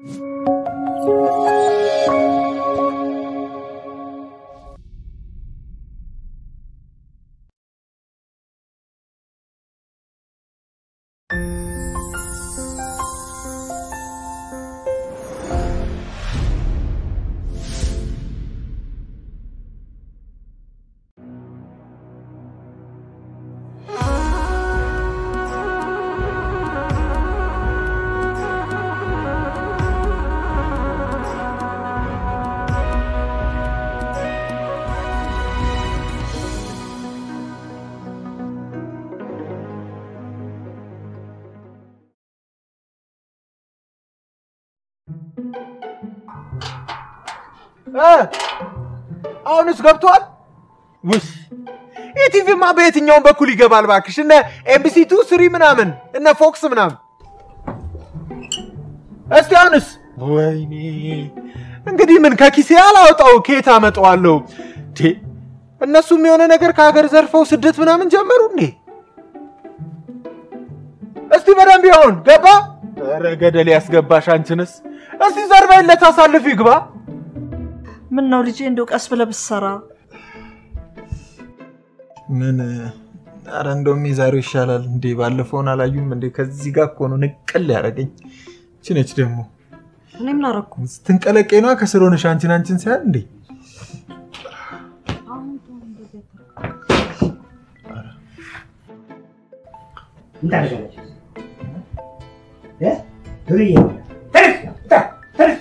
አሁንስ ገብቷል? ውይ ኢቲቪማ በየትኛውም በኩል ይገባል ባክሽ። እነ ኤምቢሲ ቱ ስሪ ምናምን እነ ፎክስ ምናምን። እስቲ አሁንስ? ወይኔ እንግዲህ ምን ከኪሴ አላወጣው ከየት አመጣዋለሁ? ቴ እነሱም የሆነ ነገር ከሀገር ዘርፈው ስደት ምናምን ጀመሩ እንዴ? እስቲ በደንብ ይሆን ገባ? ኧረ ገደል ያስገባሽ አንቺንስ። እስቲ ዘርበይለት አሳልፍ ይግባ። ምን ነው ልጄ፣ እንደው ቀስ ብለህ ብትሰራ ምን ኧረ እንደውም የዛሬው ይሻላል እንዴ። ባለፈውን አላዩም እንዴ? ከዚህ ጋር እኮ ነው ንቅል ያደረገኝ። ችነች ደግሞ እኔ ምን አደረኩ? ስትንቀለቀይ ነዋ ከስር ሆነሽ አንቺን አንቺን ሳያል እንዴ ምን ታደርጋለች? እ? ዱርዬ ተነስ፣ ታ- ተነስ።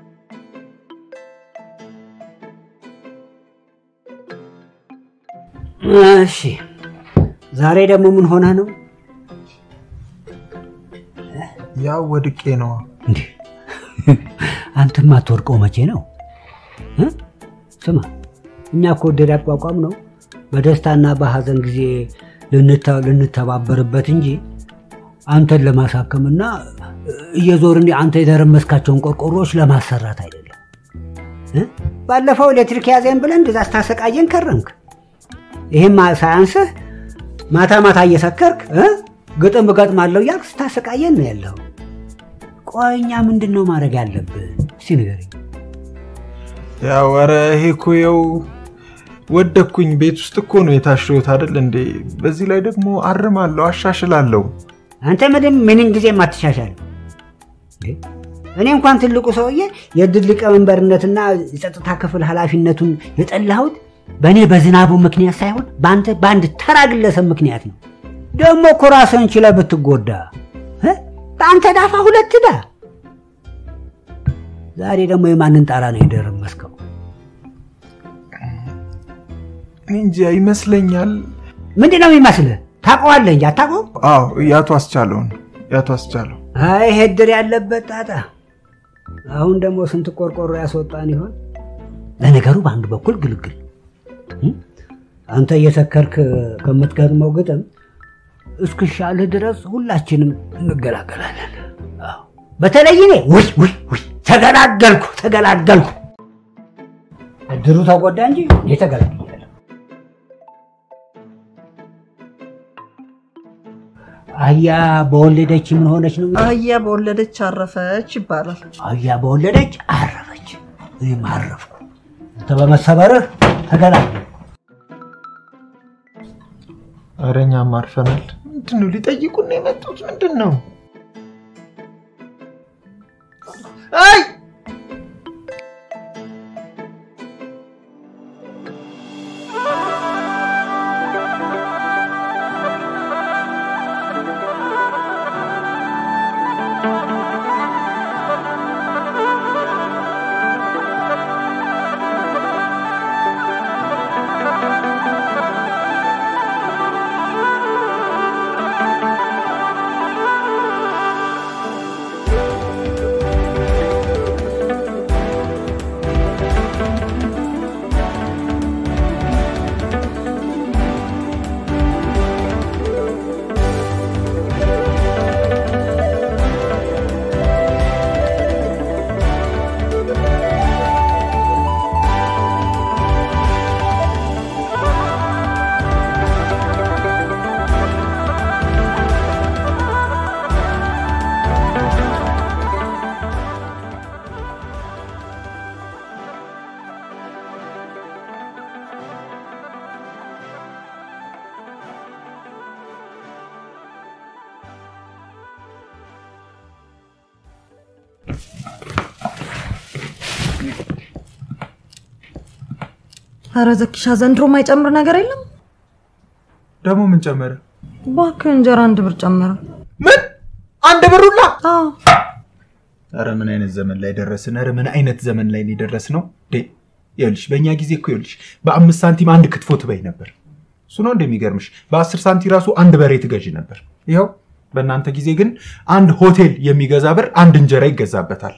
እሺ ዛሬ ደግሞ ምን ሆነ ነው? ያው ወድቄ ነዋ። እንዴ አንተማ አትወድቀው መቼ ነው እ? ስማ እኛ እኮ ወደድ አቋቋም ነው በደስታና በሀዘን ጊዜ ልንተ- ልንተባበርበት እንጂ አንተን ለማሳከምና እየዞርን አንተ የደረመስካቸውን ቆርቆሮዎች ለማሰራት አይደለም። እ? ባለፈው ኤሌክትሪክ ያዘን ብለን እንደዛ ስታሰቃየን ከረምክ። ይህም ሳያንስህ ማታ ማታ እየሰከርክ እ? ግጥም እገጥማለሁ እያልክ ስታሰቃየን ነው ያለው። ቆይ እኛ ምንድን ነው ማድረግ ያለብን? እስቲ ንገረኝ። ያው ኧረ ይሄ እኮ ይኸው ወደኩኝ። ቤት ውስጥ እኮ ነው የታሸሁት አይደል እንዴ? በዚህ ላይ ደግሞ አርማለሁ፣ አሻሽላለሁ። አንተ ምንም ምንም ጊዜ አትሻሻል። እኔ እንኳን ትልቁ ሰውዬ የድል ሊቀመንበርነትና የጸጥታ ክፍል ኃላፊነቱን የጠላሁት በእኔ በዝናቡ ምክንያት ሳይሆን በአንተ በአንድ ተራ ግለሰብ ምክንያት ነው። ደግሞ እኮ ራስህን ችለህ ብትጎዳ እ? በአንተ ዳፋ ሁለት ዳ ዛሬ ደግሞ የማንን ጣራ ነው የደረመስከው? እኔ እንጃ ይመስለኛል። ምንድን ነው የሚመስልህ? ታውቀዋለህ እንጂ አታውቀውም? አዎ ያቶ አስቻለውን ያቶ አስቻለው አይ ይሄ እድር ያለበት ጣጣ። አሁን ደግሞ ስንት ቆርቆሮ ያስወጣን ይሆን? ለነገሩ በአንድ በኩል ግልግል እ? አንተ እየሰከርክ ከምትገጥመው ግጥም እስክሻልህ ድረስ ሁላችንም እንገላገላለን። አዎ። በተለይ እኔ ውይ ውይ ውይ ተገላገልኩ ተገላገልኩ። እድሩ ተጎዳ እንጂ እኔ ተገላገልኩ። አህያ በወለደች ምን ሆነች ነው? አህያ በወለደች አረፈች ይባላል። አህያ በወለደች አረፈች፣ እኔም አረፍኩ። አንተ በመሰበርህ ተገላገልኩ። ኧረ እኛም አርፈናል። ምንድን ነው ሊጠይቁን ነው የመጡት? ምንድን ነው? አይ ኧረ ዘኪሻ ዘንድሮ የማይጨምር ነገር የለም። ደግሞ ምን ጨመረ? እባክህ እንጀራ አንድ ብር ጨመረ። ምን አንድ ብሩላ? አዎ ኧረ ምን አይነት ዘመን ላይ ደረስን? ኧረ ምን አይነት ዘመን ላይ ደረስ ነው? ይኸውልሽ በእኛ ጊዜ እኮ ይኸውልሽ በአምስት ሳንቲም አንድ ክትፎ ትበይ ነበር። እሱ ነው እንደሚገርምሽ። በአስር ሳንቲም ራሱ አንድ በሬ ትገዢ ነበር። ይኸው በእናንተ ጊዜ ግን አንድ ሆቴል የሚገዛ ብር አንድ እንጀራ ይገዛበታል።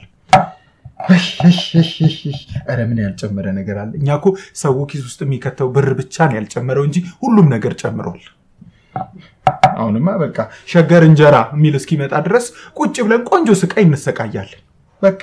ኧረ ምን ያልጨመረ ነገር አለ? እኛ እኮ ሰው ኪስ ውስጥ የሚከተው ብር ብቻ ነው ያልጨመረው እንጂ ሁሉም ነገር ጨምሯል። አሁንማ በቃ ሸገር እንጀራ የሚል እስኪመጣ ድረስ ቁጭ ብለን ቆንጆ ስቃይ እንሰቃያለን። በቃ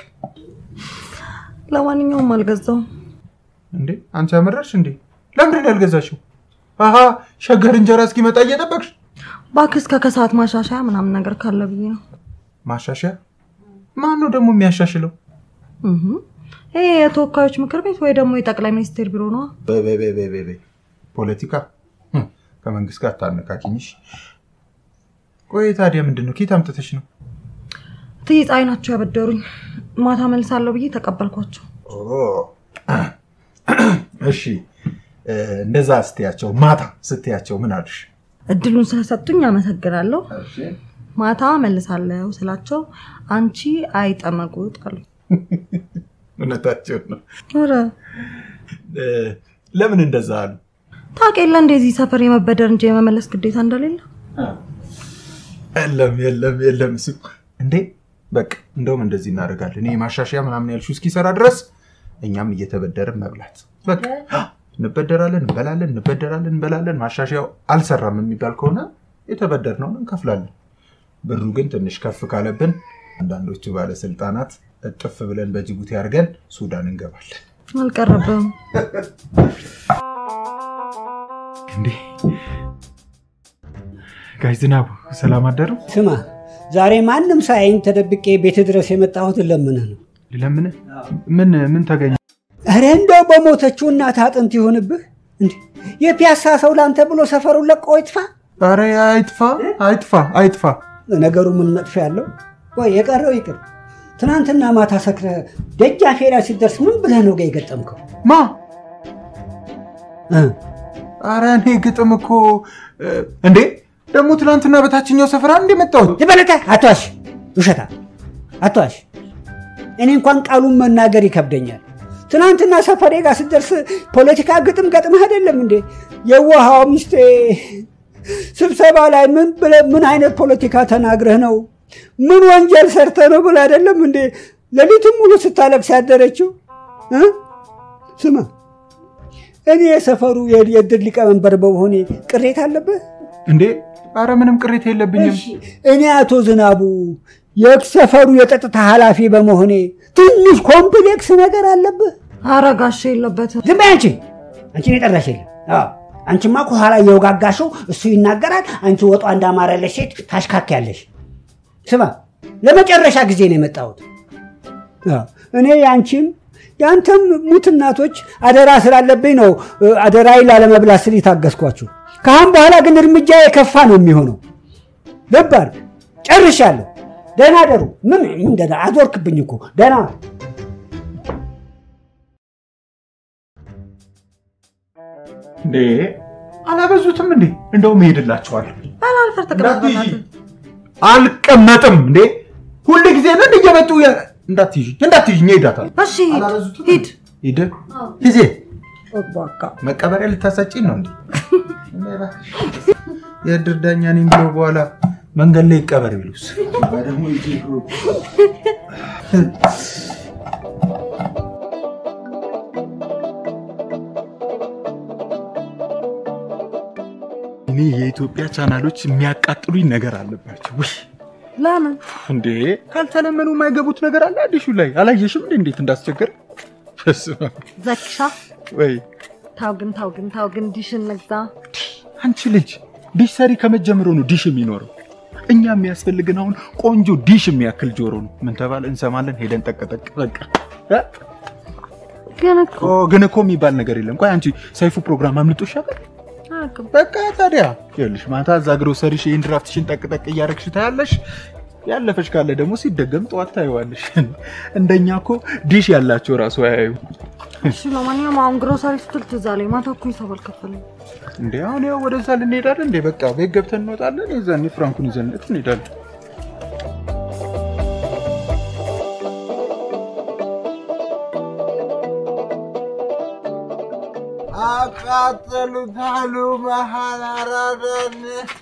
ለማንኛውም አልገዛውም። እንዴ አንቺ ያመረርሽ እንዴ? ለምንድን ነው ያልገዛሽው? አሀ ሸገር እንጀራ እስኪመጣ እየጠበቅሽ እባክህ እስከ ከሰዓት ማሻሻያ ምናምን ነገር ካለ ብዬ ነው። ማሻሻያ? ማን ነው ደግሞ የሚያሻሽለው? እህ ይሄ የተወካዮች ምክር ቤት ወይ ደግሞ የጠቅላይ ሚኒስቴር ቢሮ ነዋ። በይ በይ በይ በይ በይ በይ። ፖለቲካ ህም፣ ከመንግስት ጋር ታነካኪኝሽ። ቆይ ታዲያ ምንድን ነው? ኬት አምጥተሽ ነው? እትዬ ፀሐይ ናቸው ያበደሩኝ። ማታ መልሳለሁ ብዬ ተቀበልኳቸው። እሺ እ፣ እንደዛ ስትያቸው ማታ ስትያቸው ምን አሉሽ? እድሉን ስለሰጡኝ አመሰግናለሁ። ማታ መልሳለሁ ስላቸው አንቺ አይጠመቁት አሉ። እውነታቸው ነው። ኧረ እ፣ ለምን እንደዛ አሉ? ታውቅ የለ እንደዚህ ሰፈር የመበደር እንጂ የመመለስ ግዴታ እንደሌለ። የለም የለም የለም። እሱ እንዴ በቃ እንደውም እንደዚህ እናደርጋለን። ይሄ ማሻሻያ ምናምን ያልሽው እስኪሰራ ድረስ እኛም እየተበደርን መብላት በቃ እንበደራለን፣ እንበላለን፣ እንበደራለን፣ እንበላለን። ማሻሻያው አልሰራም የሚባል ከሆነ የተበደርነውን እንከፍላለን። ብሩ ግን ትንሽ ከፍ ካለብን አንዳንዶቹ ባለስልጣናት እጥፍ ብለን በጅቡቲ አድርገን ሱዳን እንገባለን። አልቀረብም። እንዴ ጋሽ ዝናቡ ሰላም አደሩ? ስማ ዛሬ ማንም ሳያኝ ተደብቄ ቤት ድረስ የመጣሁት ለምንህ ነው። ለምን ምን ምን ተገኘ? እረ እንደው በሞተችው እናት አጥንት ይሆንብህ። እንዴ የፒያሳ ሰው ላንተ ብሎ ሰፈሩን ለቆ ይጥፋ። ኧረ አይጥፋ አይጥፋ አይጥፋ። ነገሩ ምን መጥፎ ያለው? ወይ የቀረው ይቅር። ትናንትና ማታ ሰክረህ ደጃፌ ላይ ሲደርስ ምን ብለህ ነው ጋ የገጠምከው? ማ እ? ኧረ እኔ ግጥም እኮ እ፣ እንዴ ደግሞ ትናንትና በታችኛው ስፍራ እንደ መጣሁት ዝበለተ አትዋሽ፣ ውሸታ አትዋሽ። እኔ እንኳን ቃሉን መናገር ይከብደኛል። ትናንትና ሰፈሬ ጋር ስትደርስ ፖለቲካ ግጥም ገጥመህ አይደለም እንዴ? የዋሃው ሚስቴ ስብሰባ ላይ ምን ብለህ ምን አይነት ፖለቲካ ተናግረህ ነው? ምን ወንጀል ሰርተህ ነው ብለህ አይደለም እንዴ? ሌሊቱን ሙሉ ስታለቅስ ያደረችው እ? ስማ እኔ የሰፈሩ የእድር ሊቀመንበር በመሆኔ ቅሬታ አለብህ? እንዴ ኧረ ምንም ቅሬታ የለብኝም እሺ፣ እኔ አቶ ዝናቡ የሰፈሩ የጸጥታ ኃላፊ በመሆኔ ትንሽ ኮምፕሌክስ ነገር አለብህ? ኧረ ጋሼ የለበትም። ዝም በይ አንቺ አንቺን የጠራሽ የለም። አዎ፣ አንቺማ ከኋላ እየወጋጋሽው እሱ ይናገራል፣ አንቺ ወጧ እንዳማረለሽ ሴት ታሽካክያለሽ። ስማ፣ ለመጨረሻ ጊዜ ነው የመጣሁት። አዎ፣ እኔ የአንቺም የአንተም ሙት እናቶች አደራ ስላለብኝ ነው እ፣ አደራዬን ላለመብላት ስል የታገስኳችሁ። ከአሁን በኋላ ግን እርምጃ የከፋ ነው የሚሆነው። ልብ አድርግ፣ ጨርሻለሁ። ደህና ደሩ። ምን ምን ደህና አዞርክብኝ እኮ ደህና ዋል። እንዴ አላበዙትም እንዴ እንደውም እሄድላቸዋለሁ አላልፈር ተቀመጥ እንዳትይዢ በእናትህ። አልቀመጥም እንዴ ሁል ጊዜ ነን እየመጡ የ- እንዳትይዥ እንዳትይዥ እሄዳታለሁ እሺ አላበዙትም? ሂድ። ሂድ ጊዜ በቃ መቀበሪያ ልታሰጪኝ ነው እንዴ የእድር ዳኛ ነኝ ብሎ በኋላ መንገድ ላይ ይቀበር ቢሉስ እኔ የኢትዮጵያ ቻናሎች የሚያቃጥሉኝ ነገር አለባቸው ውይ ለምን እንዴ ካልተለመኑ የማይገቡት ነገር አለ አዲሹ ላይ አላየሽም እንዴ እንዴት እንዳስቸገር በስመ አብ። ዘኪሻ ወይ ታው ግን ታው ግን ታው ግን ዲሽን ነግዛ አንቺ ልጅ ዲሽ ሰሪ ከመጀመሩ ነው ዲሽ የሚኖረው እኛ የሚያስፈልግን አሁን ቆንጆ ዲሽ የሚያክል ጆሮ ነው ምን ተባለ እንሰማለን ሄደን ጠቅጠቅ በቃ እ? ግን እኮ ኦ፣ ግን እኮ የሚባል ነገር የለም ቆይ አንቺ ሰይፉ ፕሮግራም አምልጦሽ ያውቃል አያውቅም። በቃ ታዲያ ይኸውልሽ ማታ እዛ ግሮሰሪሽ ይህን ድራፍትሽን ጠቅጠቅ እያረግሽ ታያለሽ ያለፈች ካለ ደግሞ ሲደገም ጠዋት ታየዋለሽ። እንደኛ እኮ ዲሽ ያላቸው ራሱ አያዩ እሺ ለማንኛውም አሁን ግሮሰሪ ስትል ትዝ አለኝ። ማታ እኮ ሂሳብ አልከፈለኝም። እንዴ አሁን ያው ወደዛ ልንሄዳለን እንዴ? በቃ ቤት ገብተን እንወጣለን። የዛኔ ፍራንኩን ይዘንለት እንሄዳለን። አቃጠሉታሉ መሀል አራዳን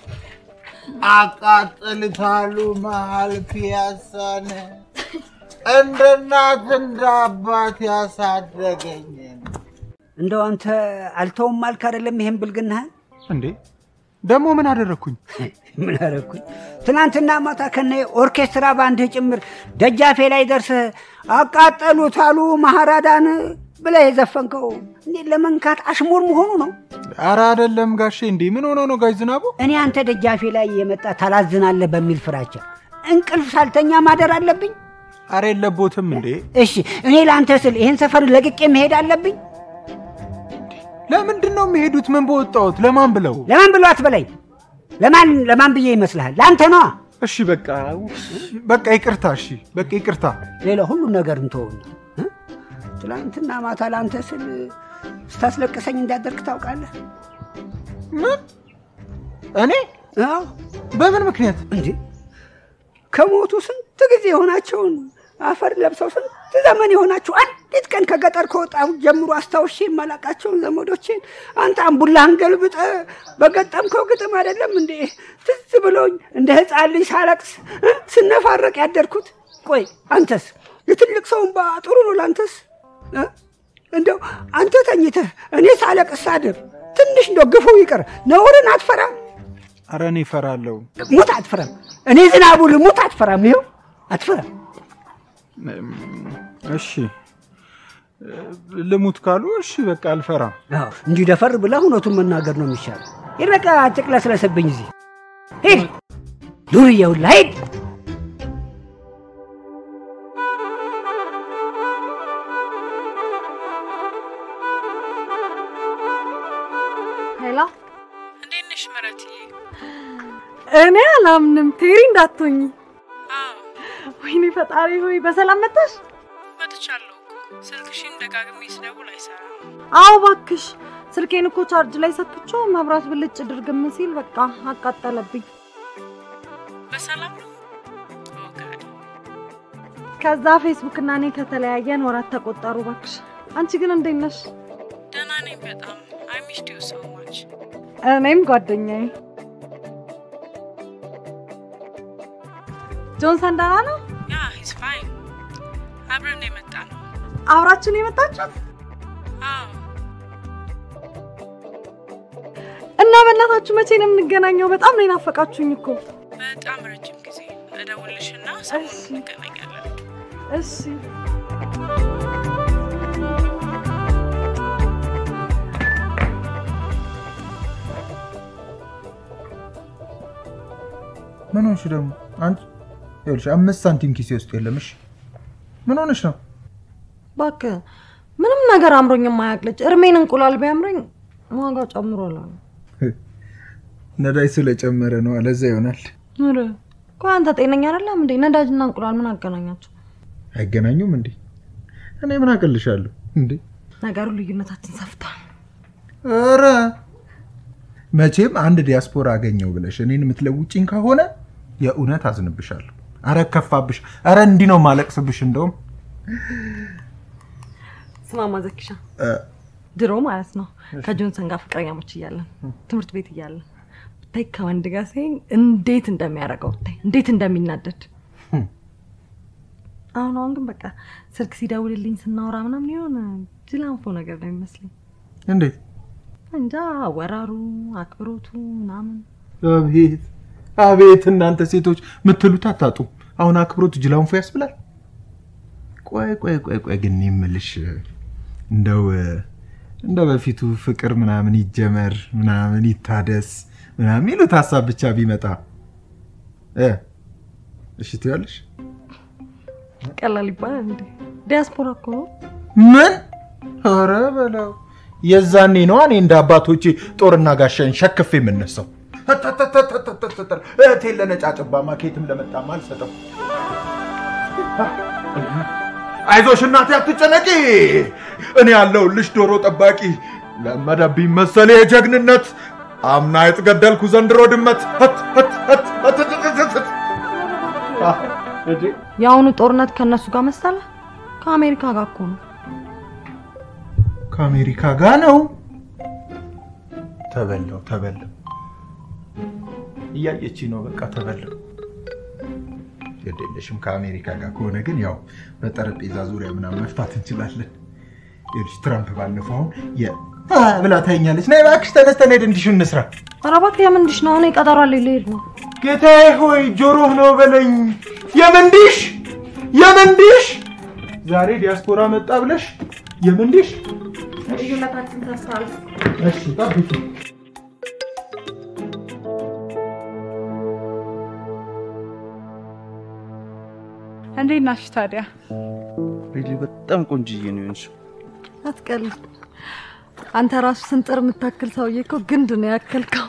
አቃጠሉታሉ መሀል ፒያሳን እንደ እናት እንደ አባት ያሳደገኝን እንደው አንተ አልተውም አልክ አይደለም ይሄን ብልግናህን እንዴ ደግሞ ምን አደረግኩኝ? ምን አደረግኩኝ? ትናንትና ማታ ከነ ኦርኬስትራ ባንድህ ጭምር ደጃፌ ላይ ደርሰህ አቃጠሉት አሉ ማሃራዳን ብለህ የዘፈንከው እንዴት ለመንካት አሽሙር መሆኑ ነው? አረ አይደለም ጋሼ። እንዴ ምን ሆኖ ነው ጋሽ ዝናቡ? እኔ አንተ ደጃፌ ላይ የመጣ ታላዝናለህ በሚል ፍራቻ እንቅልፍ ሳልተኛ ማደር አለብኝ? አረ የለቦትም እንዴ። እሺ እኔ ለአንተ ስል ይህን ሰፈር ለቅቄ መሄድ አለብኝ? ለምንድን ነው የሚሄዱት? ምን በወጣሁት? ለማን ብለው? ለማን ብሎ አትበለኝ። ለማን ለማን ብዬ ይመስልሃል? ለአንተ ነዋ። እሺ በቃ በቃ ይቅርታ። እሺ በቃ ይቅርታ። ሌላ ሁሉም ነገር እንተውና እ? ትናንትና ማታ ለአንተ ስል ስታስለቅሰኝ እንዳደርግ ታውቃለህ? ምን እኔ አዎ በምን ምክንያት? እንዴ ከሞቱ ስንት ጊዜ የሆናቸውን አፈር ለብሰው ስንት ዘመን የሆናቸው አንዲት ቀን ከገጠር ከወጣሁ ጀምሮ አስታውሼ የማላቃቸውን ዘመዶቼን አንተ አምቡላህን ገልብጠ በገጠምከው ግጥም አይደለም እንዴ ትዝ ብሎኝ እንደ ሕፃን ልጅ ሳለቅስ እ? ስነፋረቅ ያደርኩት። ቆይ አንተስ የትልቅ ሰውን ባ ጥሩ ነው ለአንተስ እ? እንደው አንተ ተኝተህ እኔ ሳለቅስ ሳድር ትንሽ እንደው ግፉ ይቅር ነውርን አትፈራም? አረ እኔ እፈራለሁ። ሙት አትፈራም? እኔ ዝናቡ ልሙት አትፈራም? ይኸው አትፈራም። እሺ ልሙት ካሉ እሺ በቃ አልፈራም። አዎ እንዲህ ደፈር ብለህ እውነቱን መናገር ነው የሚሻለው። ሂድ በቃ አትቅለስለስብኝ። እዚህ ሂድ ዱርዬ ሁላ ሂድ። ሄላ እንዴት ነሽ ምረትዬ? እኔ አላምንም። ቴሪ እንዳትሆኝ። አዎ ወይኔ ፈጣሪ ሆይ በሰላም መጣሽ? መጥቻለሁ እኮ ስልክሽን ደጋግሜ ስደውል አይሰራም። አዎ እባክሽ። ስልኬን እኮ ቻርጅ ላይ ሰክቼው መብራት ብልጭ ድርግም ሲል በቃ አቃጠለብኝ። በሰላም ነው? ኦ ጋድ ከዛ ፌስቡክ እና እኔ ከተለያየን ወራት ተቆጠሩ። እባክሽ አንቺ ግን እንዴት ነሽ? ደህና ነኝ በጣም አይ ሚስድ ዩ ሶ ማች። እኔም ጓደኛዬ ጆንሰን ደህና ነው? ያ ሂዝ ፋይን አብረን የመጣ ነው። አብራችን የመጣችሁት አዎ እና በእናታችሁ መቼ ነው የምንገናኘው? በጣም ነው የናፈቃችሁኝ እኮ። በጣም ረጅም ጊዜ እደውልልሽና ሰሞኑን እሺ። እንገናኛለን። እሺ ምን ሆንሽ ደግሞ አንቺ? ይኸውልሽ አምስት ሳንቲም ኪሴ ውስጥ የለም። እሺ ምን ሆነሽ ነው? እባክህ ምንም ነገር አምሮኝ የማያውቅ ልጅ እርሜን እንቁላል ቢያምረኝ ዋጋው ጨምሯል አሉ። ነዳጅ ስለጨመረ ነው። ለዛ ይሆናል። ኧረ ቆይ አንተ ጤነኛ አይደለም እንዴ? ነዳጅና እንቁላል ምን አገናኛቸው? አይገናኙም እንዴ? እኔ ምን አቅልሻለሁ እንዴ? ነገሩ ልዩነታችን ሰፍቷል። ኧረ መቼም አንድ ዲያስፖራ አገኘው ብለሽ እኔን የምትለውጭኝ ከሆነ የእውነት አዝንብሻለሁ። አረ ከፋብሽ። አረ እንዲህ ነው ማለቅስብሽ። እንደውም ስማማ ዘኪሻ እ፣ ድሮ ማለት ነው ከጆንሰን ጋር ፍቅረኛሞች እያለን ትምህርት ቤት እያለን ብታይ ከወንድ ጋር ሲሄን እንዴት እንደሚያደርገው ብታይ እንዴት እንደሚናደድ ህም። አሁን አሁን ግን በቃ ስልክ ሲደውልልኝ ስናወራ ምናምን የሆነ ጅላንፎ ነገር ነው የሚመስለኝ። እንዴት እንጃ አወራሩ፣ አክብሮቱ ምናምን አቤት አቤት! እናንተ ሴቶች የምትሉት አታጡም። አሁን አክብሮት ጅላንፎ ያስብላል። ቆይ ቆይ ቆይ ቆይ ግን የምልሽ እንደው እንደ በፊቱ ፍቅር ምናምን ይጀመር ምናምን ይታደስ ምናምን የሚሉት ሀሳብ ብቻ ቢመጣ እ እሺ ትያለሽ? ቀላል ይባላል እንዴ? ዲያስፖራ እኮ ነው። ምን? ኧረ በለው የዛኔ ነዋ እኔ እንደ አባቶቼ ጦርና ጋሻን ሸክፍ የምነሳው። ተተተተተተል እህቴን ለነጫጭባማ ኬትም ለመጣማ አልሰጠው። አይዞሽ እናቴ አትጨነቂ፣ እኔ ያለሁልሽ ዶሮ ጠባቂ። ለመደብኝ መሰሌ የጀግንነት አምና የተገደልኩ ዘንድሮ ድመት ህት ህት ህት ህት ህት ህት ህት። አ፣ እንዴ የአሁኑ ጦርነት ከእነሱ ጋር መሰለ ከአሜሪካ ጋር እኮ ነው። ከአሜሪካ ጋር ነው። ተበላው ተበላው፣ እያየች ነው። በቃ ተበላው። ግድ የለሽም። ከአሜሪካ ጋር ከሆነ ግን ያው በጠረጴዛ ዙሪያ ምናምን መፍታት እንችላለን። ይኸውልሽ ትራምፕ ባለፈው አሁን የ አ ብላ ታይኛለች። ነይ እባክሽ ተነስተን ሄድ እንዲሹ እንስራ። ኧረ እባክህ የምንድሽ ነው? እኔ ቀጠሮ አለኝ ልሄድ ነው። ጌታዬ ሆይ ጆሮህ ነው በለኝ። የምንዲሽ የምንዲሽ ዛሬ ዲያስፖራ መጣ ብለሽ የምንዲሽ ልዩነታችን ተስፋል። እሺ ጠብቂ። እንዴት ናሽ ታዲያ? ሪሊ በጣም ቆንጅዬ ነው የሆንሽው። አትቀልድ። አንተ ራሱ ስንጥር የምታክል ሰውዬ እኮ ግንድ ነው ያከልከው።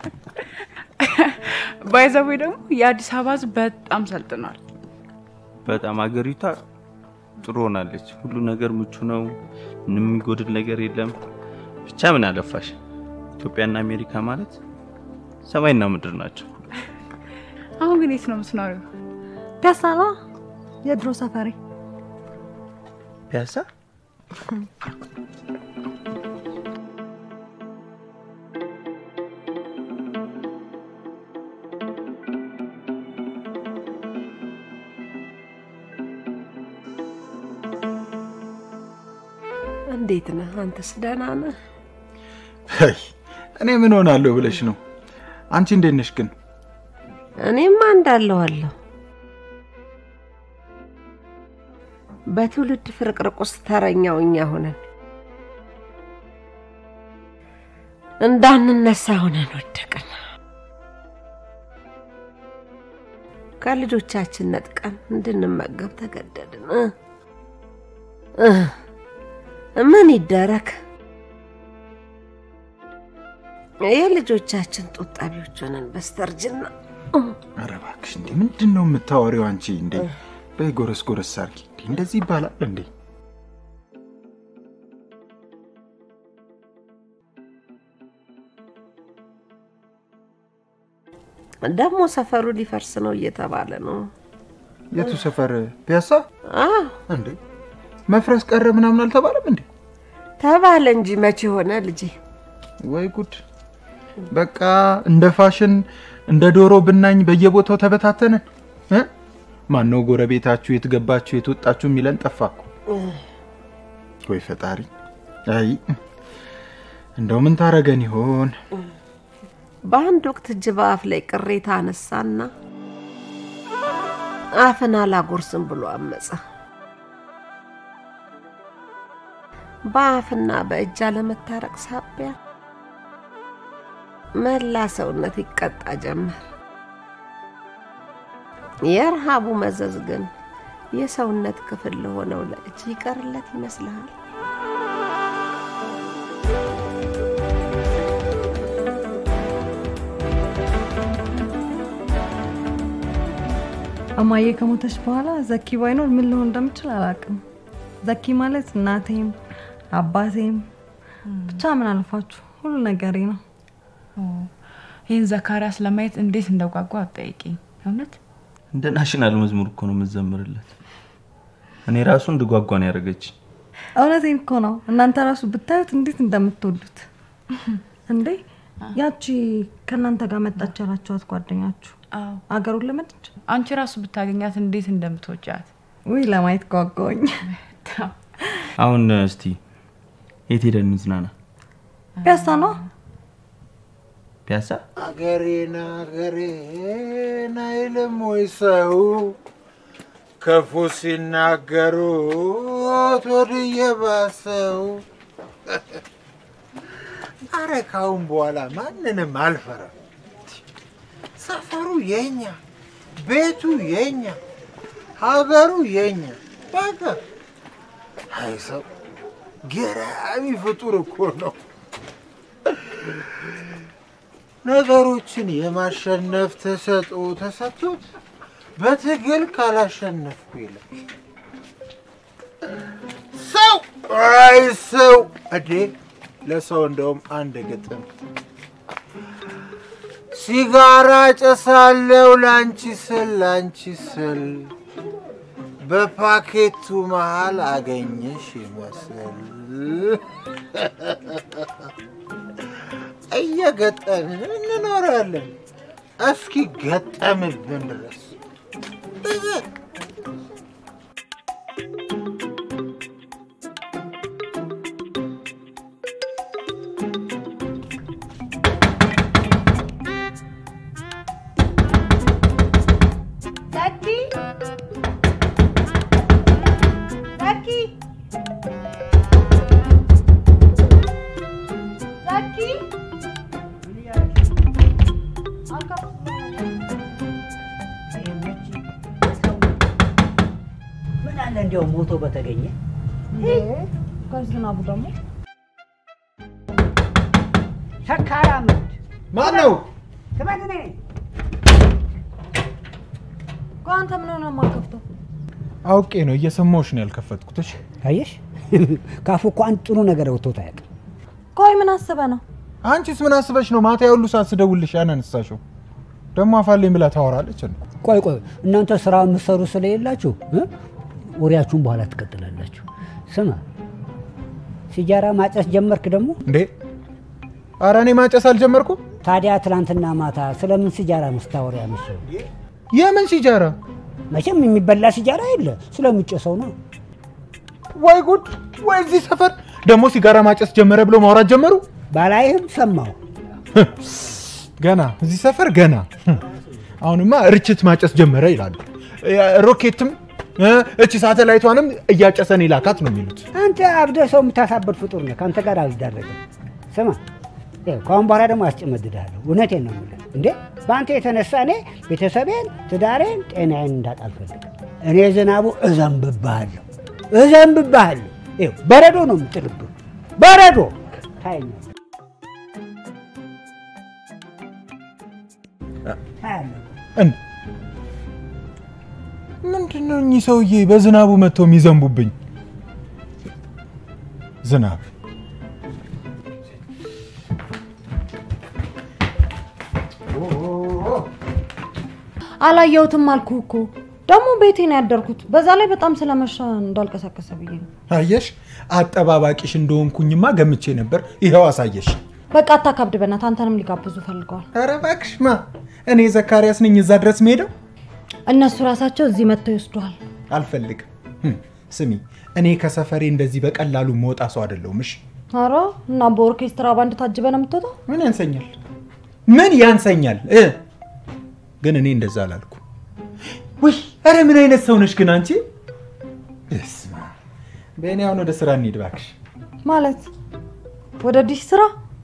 ባይዘዌ ደግሞ የአዲስ አበባ ሕዝብ በጣም ሰልጥኗል። በጣም አገሪቷ ጥሩ ሆናለች። ሁሉ ነገር ምቹ ነው። ምንም የሚጎድል ነገር የለም። ብቻ ምን አለፋሽ ኢትዮጵያና አሜሪካ ማለት ሰማይና ምድር ናቸው። አሁን ግን የት ነው የምትኖሪው? ፒያሳ ነው የድሮ ሰፈሬ። ፒያሳ እንዴት ነህ? አንተስ ደህና ነህ? አይ እኔ ምን ሆናለሁ ብለሽ ነው? አንቺ እንዴት ነሽ ግን? እኔማ እንዳለዋለሁ። በትውልድ ፍርቅርቅ ውስጥ ተረኛው እኛ ሆነን እንዳንነሳ ሆነን ወደቅን። ከልጆቻችን ነጥቀን እንድንመገብ ተገደድን። እ እ ምን ይደረግ? የልጆቻችን ጡት ጠቢዎች ሆነን በስተርጅና ኧረ እባክሽ እንዴ ምንድን ነው የምታወሪው አንቺ? እንዴ በይ ጎረስ ጎረስ አድርጊ። እንዴ እንደዚህ ይባላል እንዴ? ደግሞ ሰፈሩ ሊፈርስ ነው እየተባለ ነው። የቱ ሰፈር? ፒያሳ አዎ እንዴ? መፍረስ ቀረ ምናምን አልተባለም እንዴ? ተባለ እንጂ መቼ ሆነ ልጄ? ወይ ጉድ! በቃ እንደ ፋሽን እንደ ዶሮ ብናኝ በየቦታው ተበታተንን። እ? ማነው ጎረቤታችሁ የት ገባችሁ የት ወጣችሁ የሚለን ጠፋ እኮ። ወይ ፈጣሪ! አይ እንደው ምን ታረገን ይሆን? በአንድ ወቅት እጅ በአፍ ላይ ቅሬታ አነሳና አፍን አላጎርስም ብሎ አመፀ። በአፍና በእጅ አለመታረቅ ሳቢያ መላ ሰውነት ይቀጣ ጀመር። የረሃቡ መዘዝ ግን የሰውነት ክፍል ለሆነው ለእጅ ይቀርለት ይመስልሃል? እማዬ ከሞተች በኋላ ዘኪ ባይኖር ምን ልሆን እንደምችል አላውቅም። ዘኪ ማለት እናቴም አባቴም ብቻ ምን አልፋችሁ ሁሉ ነገሬ ነው። ይህን ዘካሪያስ ለማየት እንዴት እንደጓጓ አትጠይቂኝ። እውነት እንደ ናሽናል መዝሙር እኮ ነው የምትዘምርለት። እኔ ራሱ እንድጓጓ ነው ያደረገች። እውነቴን እኮ ነው። እናንተ ራሱ ብታዩት እንዴት እንደምትወዱት እንዴ! ያቺ ከእናንተ ጋር መጣች ያላችኋት ጓደኛችሁ አዎ፣ አገሩን ለመደች። አንቺ ራሱ ብታገኛት እንዴት እንደምትወጃት ውይ ለማየት ጓጓኝ። አሁን እስቲ የት ሄደን እንዝናና? ፒያሳ ነው ፒያሳ አገሬን አገሬን አይልም ወይ ሰው ክፉ ሲናገሩት ወድየ ባሰው። አረ ካሁን በኋላ ማንንም አልፈራም። ሰፈሩ የኛ፣ ቤቱ የኛ፣ ሀገሩ የኛ። በቃ አይ ሰው ገራሚ ፍጡር እኮ ነው። ነገሮችን የማሸነፍ ተሰጥኦ ተሰጥቶት በትግል ካላሸነፍኩ ይላል። ሰው አይ ሰው እዴ ለሰው እንደውም አንድ ግጥም ሲጋራ ጨሳለው ላንቺ ስል ላንቺ ስል በፓኬቱ መሃል አገኘሽ ይመስል እየገጠምን እንኖራለን እስኪ ገጠምብን ድረስ ዛኪ ዛኪ ዛኪ ምን አለ እንዲያው ሞቶ በተገኘ ጋሽ ዝናቡ ደግሞ ሰካራም ማን ነው? ትመት ነኝ ቆይ አንተ ምን ሆነ የማከፍተው? አውቄ ነው እየሰማሁሽ ነው ያልከፈትኩት። እሺ አየሽ ካፉ እኮ አንድ ጥሩ ነገር ወጥቶት አያውቅም። ቆይ ምን አስበ ነው? አንቺስ ምን አስበሽ ነው ማታ የሁሉ ሰዓት ስደውልሽ ያናነሳሽው? ደግሞ አፋለኝ ብላ ታወራለች። እንዴ? ቆይ ቆይ እናንተ ስራ የምትሰሩ ስለሌላችሁ እ? ወሬያችሁን በኋላ ትቀጥላላችሁ። ስማ ሲጃራ ማጨስ ጀመርክ ደግሞ? እንዴ ኧረ እኔ ማጨስ አልጀመርኩም። ታዲያ ትናንትና ማታ ስለምን ሲጃራ ነው ስታወሪ ያመሸው? የምን ሲጃራ? መቼም የሚበላ ሲጃራ የለ ስለምጨሰው ነው። ወይ ጉድ! ወይ እዚህ ሰፈር ደግሞ ሲጋራ ማጨስ ጀመረ ብሎ ማውራት ጀመሩ። ባላይህም ሰማሁ። ገና እዚህ ሰፈር ገና አሁንማ ርችት ማጨስ ጀመረ ይላሉ። ሮኬትም እ፣ እቺ ሳተላይቷንም እያጨሰን ይላካት ነው የሚሉት። አንተ አብደ ሰው የምታሳብድ ፍጡር ነህ። ከአንተ ጋር አልዳረግም። ስማ ይኸው ከአሁን በኋላ ደግሞ አስጨመድድሃለሁ። እውነቴን ነው የምልህ። እንዴ በአንተ የተነሳ እኔ ቤተሰቤን፣ ትዳሬን፣ ጤናዬን እንዳጣ አልፈልግም። እኔ ዝናቡ እዘንብብሃለሁ፣ እዘንብብሃለሁ። ይኸው በረዶ ነው የምጥልብህ፣ በረዶ ታየኛለህ፣ ታያለህ። እን ምንድን ነው እኚህ ሰውዬ በዝናቡ መጥተው የሚዘንቡብኝ? ዝናብ አላየሁትም አልኩህ እኮ። ደግሞ ቤቴ ነው ያደርኩት። በዛ ላይ በጣም ስለመሻ እንዳልቀሳቀሰ ብዬ ነው። አየሽ፣ አጠባባቂሽ እንደሆንኩኝማ ገምቼ ነበር። ይኸው አሳየሽ። በቃ አታካብድ በእናትህ። አንተንም ሊጋብዙ ፈልገዋል። ኧረ እባክሽ ማ እኔ ዘካሪያስ ነኝ እዛ ድረስ መሄደው? እነሱ ራሳቸው እዚህ መጥተው ይወስዱሃል። አልፈልግም። ህም፣ ስሚ እኔ ከሰፈሬ እንደዚህ በቀላሉ መውጣ ሰው አይደለሁም። እሺ ኧረ እና በኦርኬስትራ ባንድ ታጅበ ነው የምትወጣው? ምን ያንሰኛል? ምን ያንሰኛል? እ ግን እኔ እንደዛ አላልኩ። ውይ ኧረ ምን አይነት ሰው ነሽ ግን አንቺ? እስማ በእኔ አሁን ወደ ስራ እንሂድ እባክሽ። ማለት ወደ ዲሽ ስራ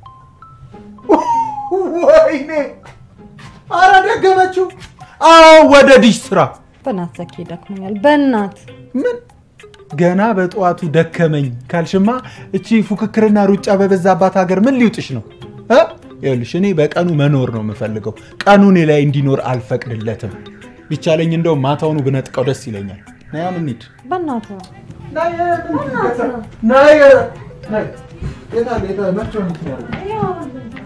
ወይኔ ኧረ ደገመችው። አዎ ወደ ዲሽ ስራ። በእናትህ ዘኪ ደክሞኛል። በእናት ምን ገና በጠዋቱ ደከመኝ ካልሽማ እቺ ፉክክርና ሩጫ በበዛባት ሀገር ምን ሊውጥሽ ነው እ? ይኸውልሽ እኔ በቀኑ መኖር ነው የምፈልገው። ቀኑ እኔ ላይ እንዲኖር አልፈቅድለትም። ቢቻለኝ እንደው ማታውኑ ብነጥቀው ደስ ይለኛል። ነይ አሁን እንሂድ። በእናትህ ነይ፣ ነይ፣ ነይ። የት አለ? የት አለ? መቼ ነው የምትኖሪው?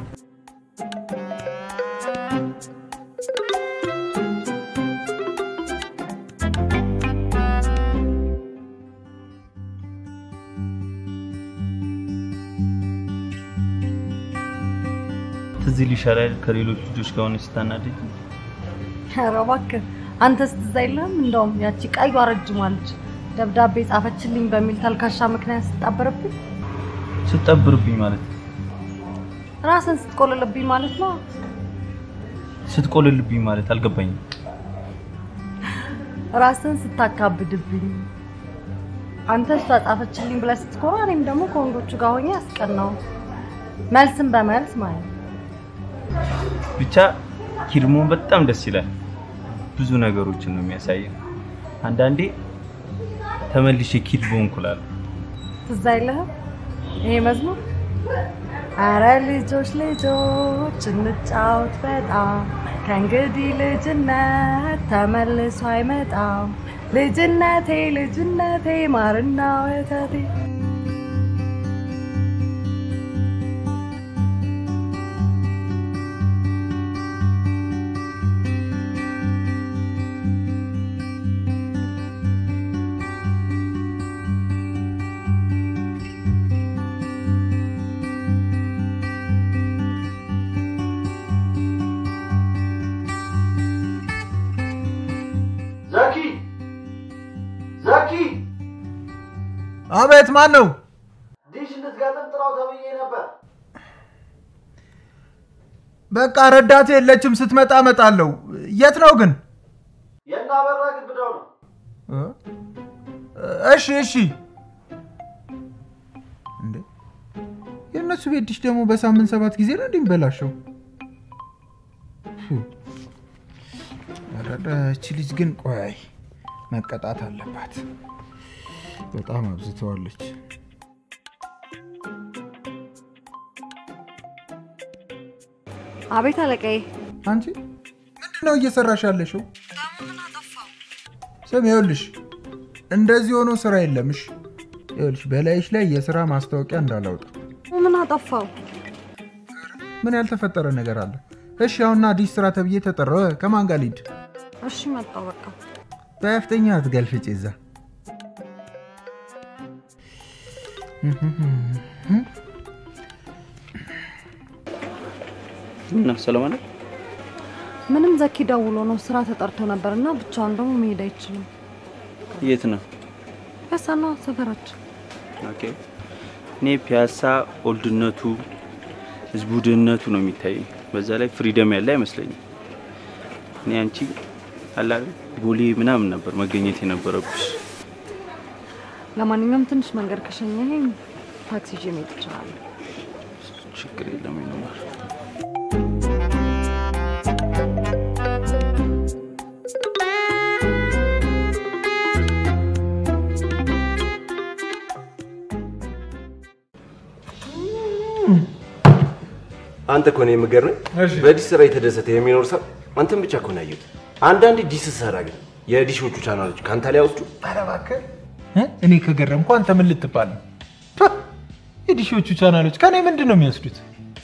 ትዝ ይልሻል አይደል ከሌሎች ልጆች ጋር ሆነሽ ስታናደጅ? ኧረ እባክህ አንተስ ትዝ አይልህም? እንደውም ያቺ ቀዩ ረጅሟ ልጅ ደብዳቤ ጻፈችልኝ በሚል ተልካሻ ምክንያት ስጣበረብኝ ስትጠብርብኝ ማለት ነው። ራስን ስትቆልልብኝ ማለት ነው። ስትቆልልብኝ ማለት አልገባኝም። ራስን ስታካብድብኝ አንተ እሷ ጻፈችልኝ ብለህ ስትኮራ እኔም ደግሞ ከወንዶቹ ጋር ሆኜ ያስቀናው መልስን በመልስ ማለት ነው። ብቻ ኪድሞን በጣም ደስ ይላል። ብዙ ነገሮችን ነው የሚያሳየው። አንዳንዴ ተመልሼ ኪድ በሆንኩ እላለሁ። ትዝ አይልህም ይሄ መዝሙር? አረ ልጆች ልጆች እንጫወት በጣም ከእንግዲህ ልጅነት ተመልሶ አይመጣም። ልጅነቴ ልጅነቴ ማርና ወተቴ ዘኪ ዘኪ አቤት፣ ማን ነው? ዲሽ እንድትገጥም ጥራው ተብዬ ነበር። በቃ ረዳት የለችም፣ ስትመጣ እመጣለሁ። የት ነው ግን? የእነ አበራ ግብዳው ነው። እ? እሺ እሺ። እንዴ የእነሱ ቤት ዲሽ ደግሞ በሳምንት ሰባት ጊዜ ነው እንዲህ የሚበላሸው? ፉ። ኧረ እቺ ልጅ ግን ቆይ መቀጣት አለባት። በጣም አብዝተዋለች። አቤት አለቃዬ። አንቺ ምንድን ነው እየሰራሽ ያለሽው? ስም ይኸውልሽ፣ እንደዚህ ሆኖ ስራ የለምሽ። ይኸውልሽ በላይሽ ላይ የስራ ማስታወቂያ እንዳላውጣ። ምን አጠፋው? ምን ያልተፈጠረ ነገር አለ? እሺ አሁንና አዲስ ስራ ተብዬ ተጠራሁ። ከማን ጋር ልሂድ? እሺ መጣሁ በቃ። በያፍተኛ አትገልፍጭ እዛ እና ሰላም አለ ምንም ዘኪ ደውሎ ነው ስራ ተጠርቶ ነበር እና ብቻውን ደግሞ መሄድ አይችልም። የት ነው? ፒያሳና ሰፈራችን ኦኬ። እኔ ፒያሳ ኦልድነቱ ህዝቡ ድህነቱ ነው የሚታየኝ። በዛ ላይ ፍሪደም ያለ አይመስለኝም። እኔ አንቺ አላ ቦሌ ምናምን ነበር መገኘት የነበረብሽ። ለማንኛውም ትንሽ መንገድ ከሸኘኸኝ ታክሲ ይዤ መሄድ እችላለሁ። ችግር የለም ይኖራል። አንተ እኮ ነው የምገርመኝ። በዲሽ ስራ የተደሰተ የሚኖር ሰው አንተን ብቻ እኮ ነው ያየሁት። አንዳንዴ ዲሽ ስትሰራ ግን የዲሾቹ ቻናሎች ከአንተ ላይ ያወጡ። ኧረ እባክህ እ? እኔ ከገረምኩ አንተ ምን ልትባል ነው? ፓ! የዲሾቹ ቻናሎች ከኔ ምንድን ነው የሚወስዱት?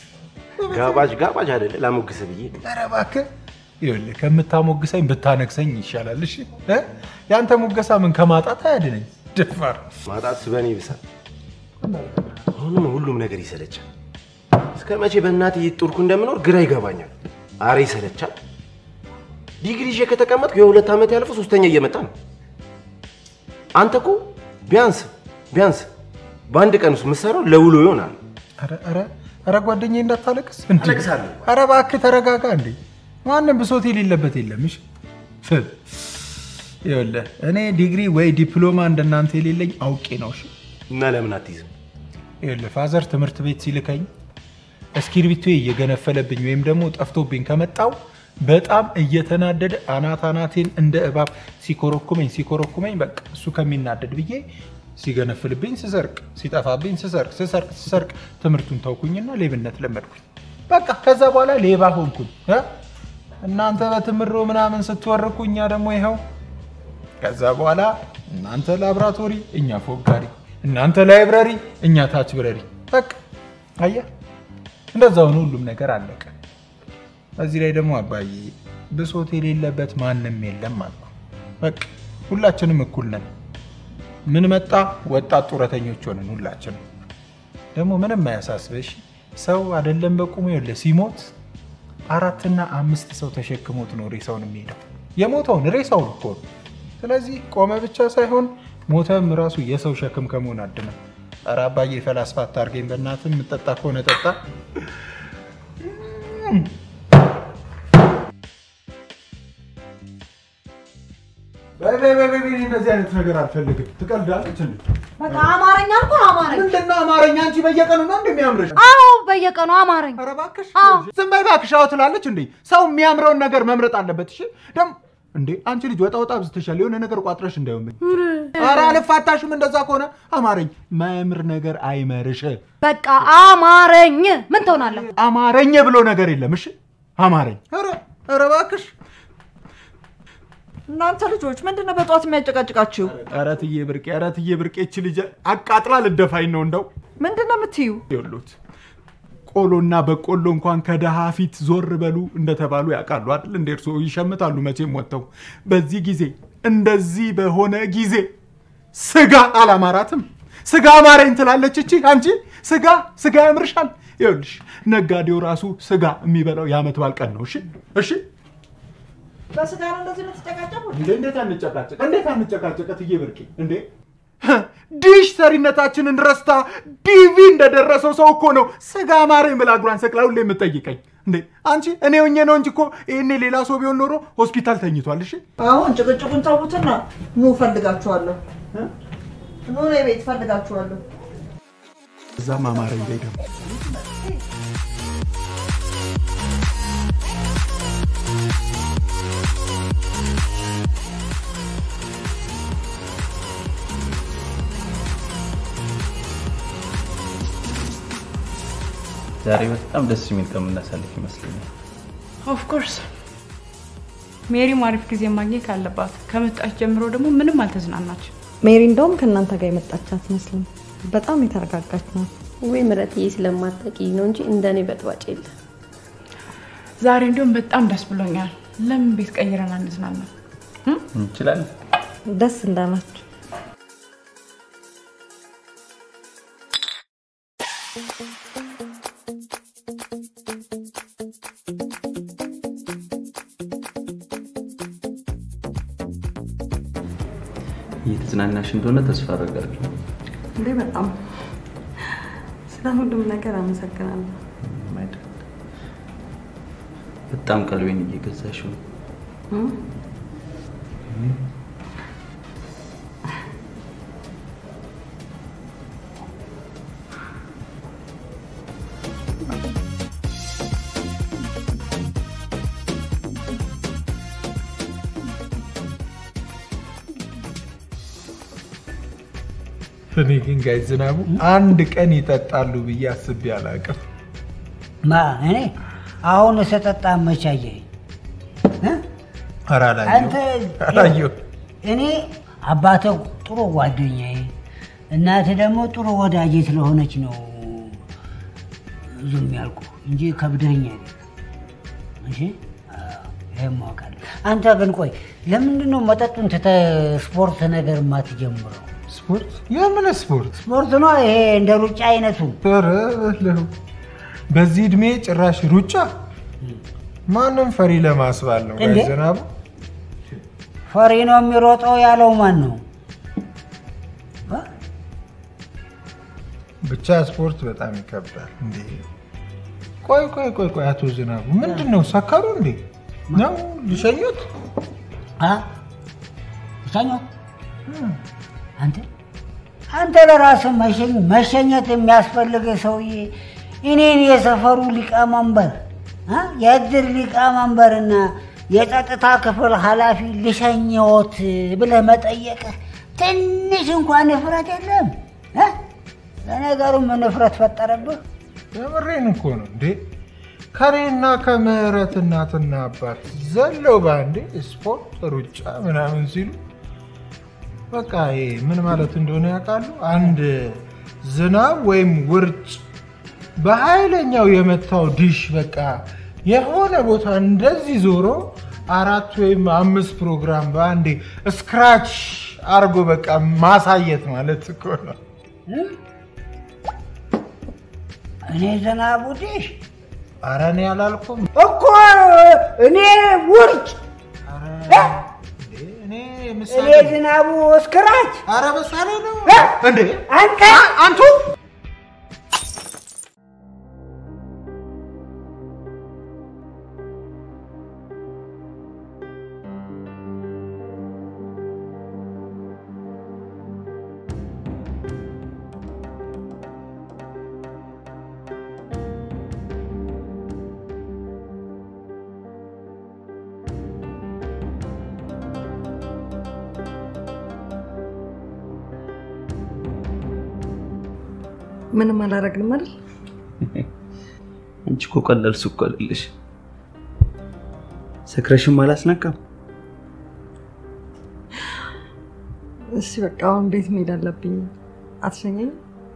ጋባዥ ጋባዥ አይደለ ላሞግስ ብዬ ነው። ኧረ እባክህ ይኸውልህ ከምታሞግሰኝ ብታነግሰኝ ይሻላል። እሺ እ? የአንተ ሞገሳ ምን ከማጣት አያድነኝ። ደፋር ማጣት በእኔ ይብሳል። አሁንም ሁሉም ነገር ይሰለቻል። እስከ መቼ በእናቴ እየጦርኩ እንደምኖር ግራ ይገባኛል። አረ ይሰለቻል። ዲግሪ ይዤ ከተቀመጥኩ የሁለት ዓመት ያለፈው ሶስተኛ እየመጣ ነው። አንተ እኮ ቢያንስ ቢያንስ በአንድ ቀን ውስጥ የምትሰራው ለውሎ ይሆናል። ኧረ ኧረ ኧረ ጓደኛዬ እንዳታለቅስ እንዴ! አለቅሳለሁ። ኧረ እባክህ ተረጋጋ እንዴ! ማንም ብሶት የሌለበት የለም። እሺ ፍ- ይኸውልህ እኔ ዲግሪ ወይ ዲፕሎማ እንደናንተ የሌለኝ አውቄ ነው። እሺ እና ለምን አትይዝም? ይኸውልህ ፋዘር ትምህርት ቤት ሲልከኝ እስክሪብቶ እየገነፈለብኝ ወይም ደግሞ ጠፍቶብኝ ከመጣው በጣም እየተናደደ አናት አናቴን እንደ እባብ ሲኮረኩመኝ ሲኮረኩመኝ በቃ እሱ ከሚናደድ ብዬ ሲገነፍልብኝ ስሰርቅ፣ ሲጠፋብኝ ስሰርቅ ስሰርቅ ስሰርቅ ትምህርቱን ተውኩኝና ሌብነት ለመድኩኝ። በቃ ከዛ በኋላ ሌባ ሆንኩኝ። እ? እናንተ በትምሮ ምናምን ስትወርኩ እኛ ደግሞ ይኸው ከዛ በኋላ እናንተ ላብራቶሪ እኛ ፎጋሪ፣ እናንተ ላይብረሪ እኛ ታች ብረሪ። በቃ አየህ፣ እንደዛውን ሁሉም ነገር አለቀ። እዚህ ላይ ደግሞ አባዬ ብሶት የሌለበት ማንም የለም አልኩ። በቃ ሁላችንም እኩል ነን። ምን መጣ ወጣት ጡረተኞች ሆነን ሁላችንም። ደግሞ ምንም አያሳስበሽ ሰው አይደለም በቁሙ የለ ሲሞት አራትና አምስት ሰው ተሸክሞት ነው ሬሳውን የሚሄደው። የሞተውን ሬሳውን እኮ ነው። ስለዚህ ቆመ ብቻ ሳይሆን ሞተም ራሱ የሰው ሸክም ከመሆን አድነ። ኧረ አባዬ ፈላስፋ አታርገኝ በእናትህ። የምጠጣ ከሆነ ጠጣ። በይ በይ በይ በይ፣ እንደዚህ አይነት ነገር አልፈልግም። ትቀልዳለች እንዴ? በቃ አማረኛ እኮ አማረኝ። ምንድን ነው አማርኛ? አንቺ በየቀኑ ነው እንደሚያምርሽ? አዎ በየቀኑ አማረኝ። ኧረ እባክሽ አዎ። ዝም በይ እባክሽ። አዎ ትላለች እንዴ? ሰው የሚያምረውን ነገር መምረጥ አለበት። እሺ ደግሞ እንዴ አንቺ ልጅ ወጣ ወጣ ብዝተሻል። የሆነ ነገር ቋጥረሽ እንዳይሆን። ኧረ አልፋታሽም። እንደዛ ከሆነ አማረኝ። ማያምር ነገር አይመርሽ። በቃ አማረኝ። ምን ትሆናለህ? አማረኝ ብሎ ነገር የለም። እሺ አማረኝ። ኧረ ኧረ እባክሽ እናንተ ልጆች ምንድን ነው በጠዋት የሚያጨቃጭቃችሁ? ኧረ ትዬ ብርቄ፣ ኧረ ትዬ ብርቄ፣ እች ልጅ አቃጥላ ልደፋኝ ነው እንደው ምንድን ነው የምትዩ? ይሉት ቆሎና በቆሎ እንኳን ከደሃ ፊት ዞር በሉ እንደተባሉ ያውቃሉ አይደል? እንደ እርሶ ይሸምታሉ መቼም ወጥተው። በዚህ ጊዜ እንደዚህ በሆነ ጊዜ ስጋ አላማራትም። ስጋ አማረኝ ትላለች እቺ አንቺ። ስጋ ስጋ ያምርሻል። ይኸውልሽ ነጋዴው ራሱ ስጋ የሚበላው የዓመት በዓል ቀን ነው። እሺ እሺ። በስጋ ነው እንደዚህ የምትጨቃጨቁ? እንዴ እንዴት አንጨቃጨቅ? እንዴት አንጨቃጨቅ? ትዬ ብርቄ እንዴ ዲሽ ሰሪነታችንን ረስታ ዲቪ እንደደረሰው ሰው እኮ ነው ስጋ አማረኝ ብላ እግሯን ሰቅላ ሁሌ የምትጠይቀኝ። እንዴ አንቺ እኔ ሆኜ ነው እንጂ እኮ ይሄኔ ሌላ ሰው ቢሆን ኖሮ ሆስፒታል ተኝቷል። እሺ አሁን ጭቅጭቁን ተዉትና ኑ ፈልጋችኋለሁ። ኑ እኔ ቤት ፈልጋችኋለሁ። እዛም አማረኝ ላይ ደግሞ ዛሬ በጣም ደስ የሚል ቀን የምናሳልፍ ይመስለኛል። ኦፍኮርስ ሜሪም አሪፍ ጊዜ ማግኘት አለባት። ከመጣች ጀምሮ ደግሞ ምንም አልተዝናናች። ሜሪ እንደውም ከእናንተ ጋር የመጣች አትመስልም። በጣም የተረጋጋች ናት። ወይ ምረትዬ ስለማታውቂኝ ነው እንጂ እንደኔ በጥባጭ የለ። ዛሬ እንዲሁም በጣም ደስ ብሎኛል። ለምን ቤት ቀይረን አንዝናና? እንችላለን። ደስ እንዳላችሁ እየተዝናናሽ እንደሆነ ተስፋ አደርጋለሁ። እንዴ በጣም ስለ ሁሉም ነገር አመሰግናለሁ። አይደል? በጣም ቀልቤን እየገዛሽው ነው። እም? እኔ ግን ጋይ ዝናቡ አንድ ቀን ይጠጣሉ ብዬ አስቤ አላውቅም። ማ እኔ አሁን ስጠጣ መቻየኝ ኧረ አንተ አላየሁም አላየሁም። እኔ አባትህ ጥሩ ጓደኛዬ፣ እናትህ ደግሞ ጥሩ ወዳጄ ስለሆነች ነው ዝም ያልኩ እንጂ ከብደኛ እሺ አዎ፣ ይሄን ማወቅ አለ። አንተ ግን ቆይ ለምንድን ነው መጠጡን ትተህ ስፖርት ነገር የማትጀምረው? ስፖርት? የምን ስፖርት? ስፖርት ነው ይሄ እንደ ሩጫ አይነቱ። ኧረ በለው። በዚህ እድሜ ጭራሽ ሩጫ ማንም ፈሪ ለማስባል ነው። ጋይ እንዴ? ዝናቡ ፈሪ ነው የሚሮጠው ያለው ማን ነው? ብቻ ስፖርት በጣም ይከብዳል። እንዴ ቆይ ቆይ ቆይ ቆይ አቶ ዝናቡ ምንድን ነው ሰከሩ እንዴ? ነው ሊሸኙት? ሸኞት አንተ አንተ ለራስህ መሸኝ- መሸኘት የሚያስፈልግ ሰውዬ እኔን የሰፈሩ ሊቀመንበር እ? የእድር ሊቀመንበርና የጸጥታ ክፍል ኃላፊ ልሸኘዎት ብለህ መጠየቅህ ትንሽ እንኳን ንፍረት የለም እ? ለነገሩ ምን ንፍረት ፈጠረብህ? የምሬን እኮ ነው እንዴ ከኔና ከምህረት እናትና አባት ዘለው በአንዴ ስፖርት ሩጫ ምናምን ሲሉ በቃ ይሄ ምን ማለት እንደሆነ ያውቃሉ። አንድ ዝናብ ወይም ውርጭ በኃይለኛው የመታው ዲሽ በቃ የሆነ ቦታ እንደዚህ ዞሮ አራት ወይም አምስት ፕሮግራም በአንዴ ስክራች አርጎ በቃ ማሳየት ማለት እኮ ነው። እኔ ዝናቡ ዲሽ ኧረ እኔ አላልኩም እኮ እኔ ውርጭ እ? እኔ እኔ ዝናቡ እስክራች ኧረ ምሳሌ ነው እንዴ አንተ አንቱ ምንም አላደረግንም አይደል? አንቺ እኮ ቀላል ሱቅ አይደለሽ። ሰክረሽም አላስነካም። እሺ በቃ አሁን ቤት መሄድ አለብኝ። አትሸኘኝም?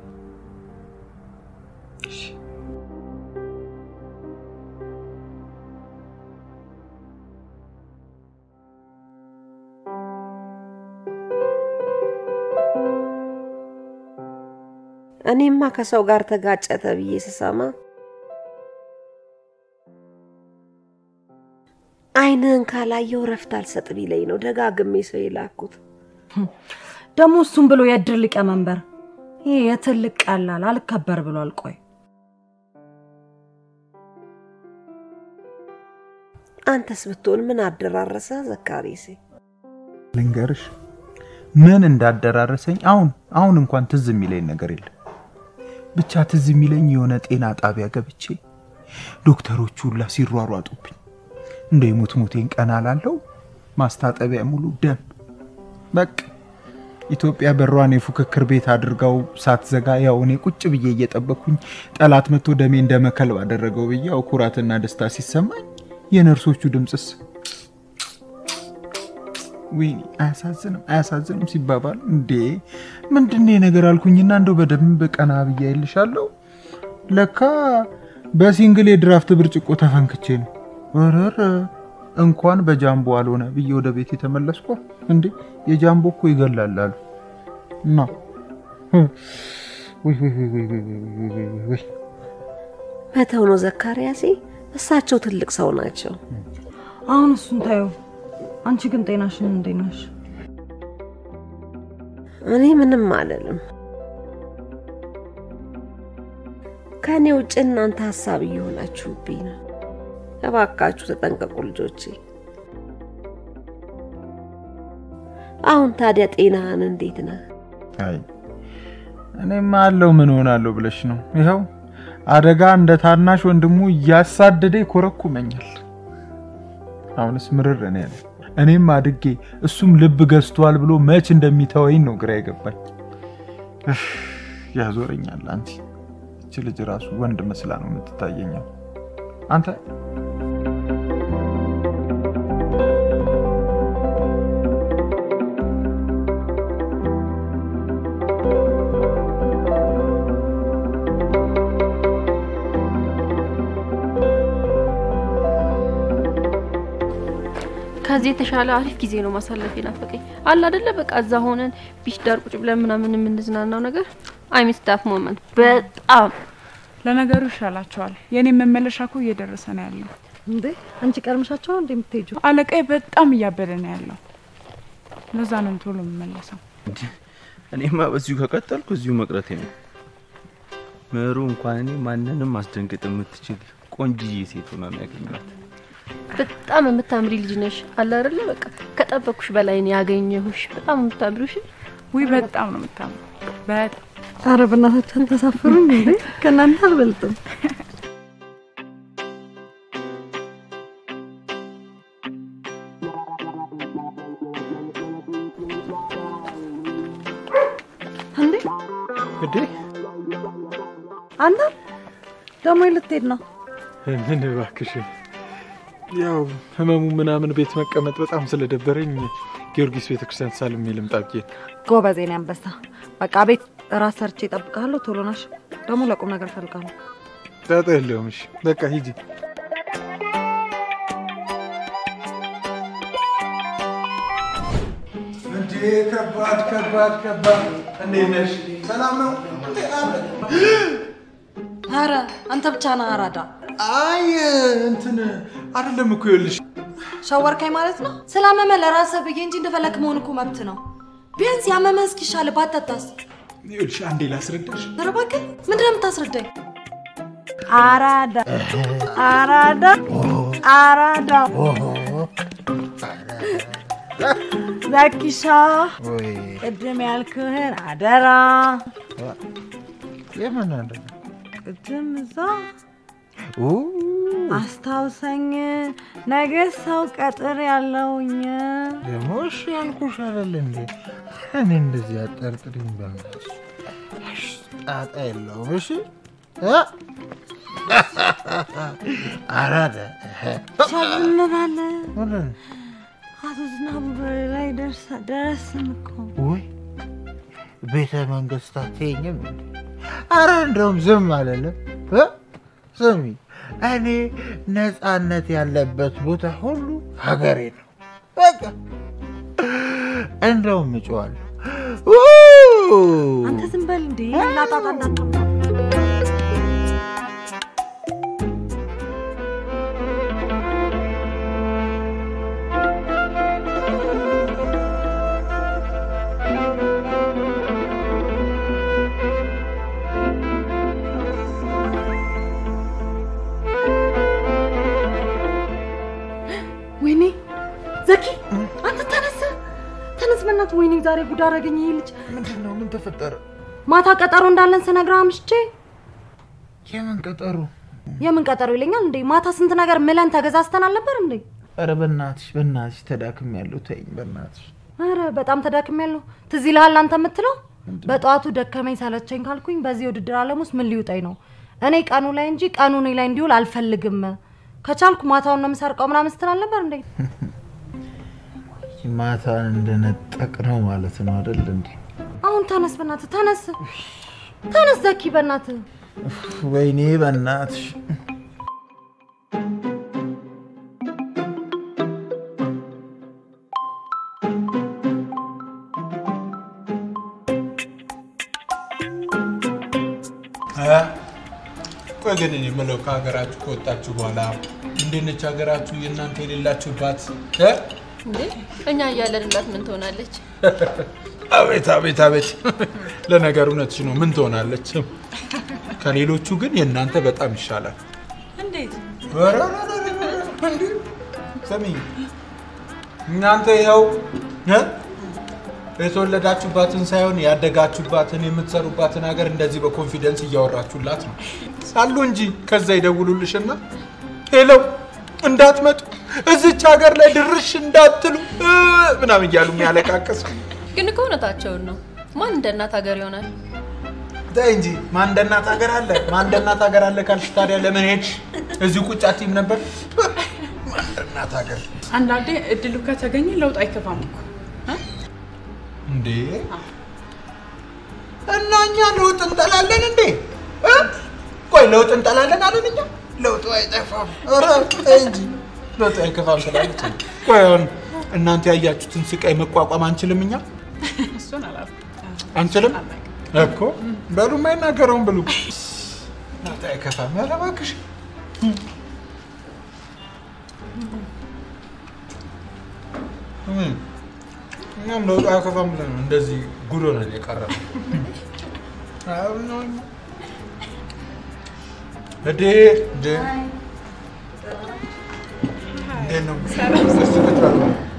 እኔማ ከሰው ጋር ተጋጨ ተብዬ ስሰማ አይንህን ካላየው ረፍት አልሰጥ ቢለኝ ነው ደጋግሜ ሰው የላኩት። ደግሞ እሱም ብሎ የእድር ሊቀመንበር ይሄ የትልቅ ቀላል አልከበር ብሏል። ቆይ አንተስ ብትሆን ምን አደራረሰ ዘካሪሴ? ልንገርሽ ምን እንዳደራረሰኝ አሁን አሁን እንኳን ትዝ የሚለኝ ነገር የለም። ብቻ ትዝ የሚለኝ የሆነ ጤና ጣቢያ ገብቼ ዶክተሮቹ ሁላ ሲሯሯጡብኝ እንደ የሙት ሙቴን ቀና ላለው ማስታጠቢያ ሙሉ ደም በቃ ኢትዮጵያ በሯን የፉክክር ቤት አድርጋው ሳትዘጋ ያው እኔ ቁጭ ብዬ እየጠበኩኝ ጠላት መጥቶ ደሜ እንደ መከልብ አደረገው ብዬ ያው ኩራትና ደስታ ሲሰማኝ የነርሶቹ ድምፅስ ወይኔ አያሳዝንም አያሳዝንም ሲባባል እንዴ ምንድን ነገር አልኩኝና እንደው በደንብ ቀና ብዬ አይልሻለሁ ለካ በሲንግል የድራፍት ብርጭቆ ተፈንክቼ ነው ወረረ እንኳን በጃምቦ አልሆነ ብዬ ወደ ቤት የተመለስኩ እንዴ የጃምቦ እኮ ይገላል አሉ እና ወይ ወይ ወይ ወይ ወይ ወይ ወይ ወይ ወይ መተው ነው ዘካርያሴ። እሳቸው ትልቅ ሰው ናቸው። አሁን እሱን ታየው። አንቺ ግን ጤናሽን እንዴት ነሽ? እኔ ምንም አልልም። ከእኔ ውጭ እናንተ ሀሳብ እየሆናችሁብኝ ነው። እባካችሁ ተጠንቀቁ ልጆቼ። አሁን ታዲያ ጤናህን እንዴት ነህ? አይ እኔማ አለው ምን ሆናለሁ ብለሽ ነው? ይኸው አደጋ እንደ ታናሽ ወንድሙ እያሳደደ ይኮረኩመኛል። አሁንስ ምርር እኔ ያለ እኔም አድጌ እሱም ልብ ገዝቷል ብሎ መች እንደሚተወኝ ነው ግራ የገባኝ። እፍ፣ ያዞረኛል። አንቲ እች ልጅ ራሱ ወንድ መስላ ነው የምትታየኛል። አንተ ከዚህ የተሻለ አሪፍ ጊዜ ነው ማሳለፍ የናፈቀኝ። አለ አይደለ በቃ እዛ ሆነን ቢች ዳር ቁጭ ብለን ምናምን የምንዝናናው ነገር አይ ሚስ ዳት ሞመንት በጣም ለነገሩ ይሻላቸዋል። የኔ መመለሻ እኮ እየደረሰ ነው ያለው። እንዴ አንቺ ቀድመሻቸው ነው እንዴ የምትሄጂው? አለቃዬ በጣም እያበደ ነው ያለው። ለዛ ነው ቶሎ የምመለሰው። እኔማ በዚሁ ከቀጠልኩ እዚሁ መቅረቴ ነው። ምሩ እንኳን እኔ ማንንም ማስደንገጥ የምትችል ቆንጅዬ ሴት ሆና ነው ያገኘኋት። በጣም የምታምሪ ልጅ ነሽ። አለ አይደለ በቃ ከጠበኩሽ በላይ ነው ያገኘሁሽ። በጣም የምታምሪው እሺ። ውይ በጣም ነው የምታምሩ። በጣም አረ በእናታችሁ አልተሳፈሩም እንዴ? ከእናንተ አልበልጥም። እንዴ እንዴ አንተ ደግሞ ልትሄድ ነው? ምን እባክሽ፣ ያው ህመሙ ምናምን ቤት መቀመጥ በጣም ስለደበረኝ ጊዮርጊስ ቤተክርስቲያን ሳልሜ ልምጣ ብዬ ነው። ጎበዝ የኔ አንበሳ። በቃ ቤት ራስ ሰርቼ እጠብቅሃለሁ። ቶሎ ናሽ። ደግሞ ለቁም ነገር እፈልጋለሁ። ጣጣ የለውም። እሺ በቃ ሂጂ። እንዴ ከባድ ከባድ ከባድ። እንዴት ነሽ? ሰላም ነው? አረ አንተ ብቻ ነህ አራዳ። አይ እንትን አይደለም እኮ ይኸውልሽ ሸወርከኝ ማለት ነው። ስላመመ ለራስህ ብዬ እንጂ እንደፈለክ መሆን እኮ መብት ነው። ቢያንስ ያመመ እስኪሻል ባታታስ። ይኸውልሽ አንዴ ላስረዳሽ። ኧረ እባክህ ምንድን ነው የምታስረዳኝ? አራዳ አራዳ አራዳ ዘኪሻ ቅድም ያልክህን አደራ የምን አለ ቅድም እዛ ኡ አስታውሰኝ፣ ነገ ሰው ቀጥር ያለውኝ ደግሞ እሺ ያልኩሽ አይደል እንዴ? እኔ እንደዚህ አጠርጥሪኝ በእናትሽ። እሺ፣ ጣጣ የለውም። እሺ እ? አራዳ ሸብን ባለ ምንድን ነው? አቶ ዝናቡ በር ላይ ደርሳ- ደረስን እኮ ውይ ቤተ መንግስት አትይኝም እንዴ? አረ እንደውም ዝም አለለም። እ? ስሚ እኔ ነፃነት ያለበት ቦታ ሁሉ ሀገሬ ነው። በቃ እንደውም እጮዋለሁ። አንተ ዝም በል እንዴ ላጣጣ እንዳትሆን ወይኔ ዘኪ አንተ ተነስ ተነስ በእናትህ ወይኔ ዛሬ ጉድ አደረገኝ ይሄ ልጅ ምንድን ነው? ምን ተፈጠረ? ማታ ቀጠሮ እንዳለን ስነግርህ አምሽቼ የምን ቀጠሮ? የምን ቀጠሮ ይለኛል እንዴ ማታ ስንት ነገር ምለን ተገዛዝተን አልነበር እንዴ ኧረ በእናትሽ በእናትሽ ተዳክም ያለው ተይኝ በእናትሽ። ኧረ በጣም ተዳክሜያለሁ ትዝ ይልሃል አንተ የምትለው በጠዋቱ ደከመኝ ሰለቸኝ ካልኩኝ በዚህ ውድድር ዓለም ውስጥ ምን ሊውጠኝ ነው እኔ ቀኑ ላይ እንጂ ቀኑ እኔ ላይ እንዲውል አልፈልግም ከቻልኩ ማታውን ነው የምሰርቀው ምናምን ስትል አልነበር እንዴ ማታን እንደነጠቅ ነው ማለት ነው አይደል እንዴ? አሁን ተነስ በእናትህ ተነስ ተነስ ዘኪ በእናትህ ወይኔ በእናትሽ ቆይ ግን እኔ የምለው ከሀገራችሁ ከወጣችሁ በኋላ እንዴት ነች ሀገራችሁ የእናንተ የሌላችሁባት እ? እንዴ እኛ እያለንላት ምን ትሆናለች? አቤት አቤት አቤት ለነገሩ እውነትሽ ነው ምን ትሆናለች ከሌሎቹ ግን የእናንተ በጣም ይሻላል እንዴት? ኧረ፣ ኧረ፣ ኧረ፣ ኧረ፣ እንዴ! ስሚ እናንተ ይኸው እ? የተወለዳችሁባትን ሳይሆን ያደጋችሁባትን የምትሰሩባትን ሀገር እንደዚህ በኮንፊደንስ እያወራችሁላት ነው ሳሉ እንጂ ከዛ ይደውሉልሽና ሄለው እንዳትመጡ እዚች ሀገር ላይ ድርሽ እንዳትሉ እ፣ ምናምን እያሉ የሚያለቃቅስ ግን እኮ እውነታቸውን ነው። ማን እንደ እናት ሀገር ይሆናል? ተይ እንጂ ማን እንደ እናት ሀገር አለ? ማን እንደ እናት ሀገር አለ ካልሽ ታዲያ ለምን ሄድሽ? እዚሁ ቁጭ አትይም ነበር? ማን እንደ እናት ሀገር አንዳንዴ እድሉ ከተገኘ ለውጥ አይከፋም እኮ እንዴ! እና እኛ ለውጥ እንጠላለን እንዴ? እ? ቆይ ለውጥ እንጠላለን አለን እኛ? ለውጡ አይጠፋም። ኧረ ተይ እንጂ ለውጡ አይከፋም ስላለች ነው። ቆይ አሁን እናንተ ያያችሁትን ስቃይ መቋቋም አንችልም እኛ? እሱን አላልኩም። አንችልም እኮ በሉ የማይናገረውን ብሉ። ለውጥ አይከፋም። ኧረ እባክሽ እም፣ እኛም ለውጥ አይከፋም ብለን ነው እንደዚህ ጉድ ሆነን የቀረነው። አሁን ነው እኛ እዴ እዴ እንዴት ነው? እስኪ ቁጭ በሉ።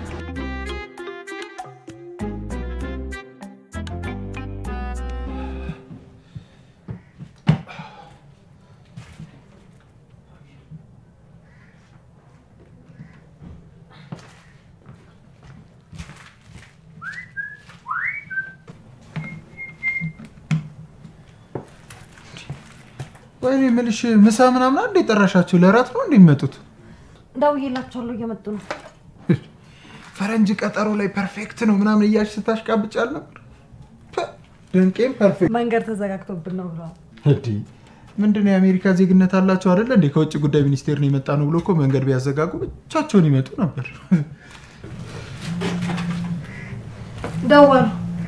ወይኔ የምልሽ ምሳ ምናምን እንደ ጠራሻቸው ለራት ነው እንደሚመጡት? ደውዬላቸዋለሁ እየመጡ ነው ፈረንጅ ቀጠሮ ላይ ፐርፌክት ነው ምናምን እያልሽ ስታሽቃብጭ አልነበር? ፐ፣ ድንቄም ፐርፌክት መንገድ ተዘጋግቶብን ነው ብለዋል እንዲ ምንድነው የአሜሪካ ዜግነት አላቸው አይደለ እንዴ? ከውጭ ጉዳይ ሚኒስቴር ነው የመጣ ነው ብሎ እኮ መንገድ ቢያዘጋጉ ብቻቸውን ይመጡ ነበር። ደወሉ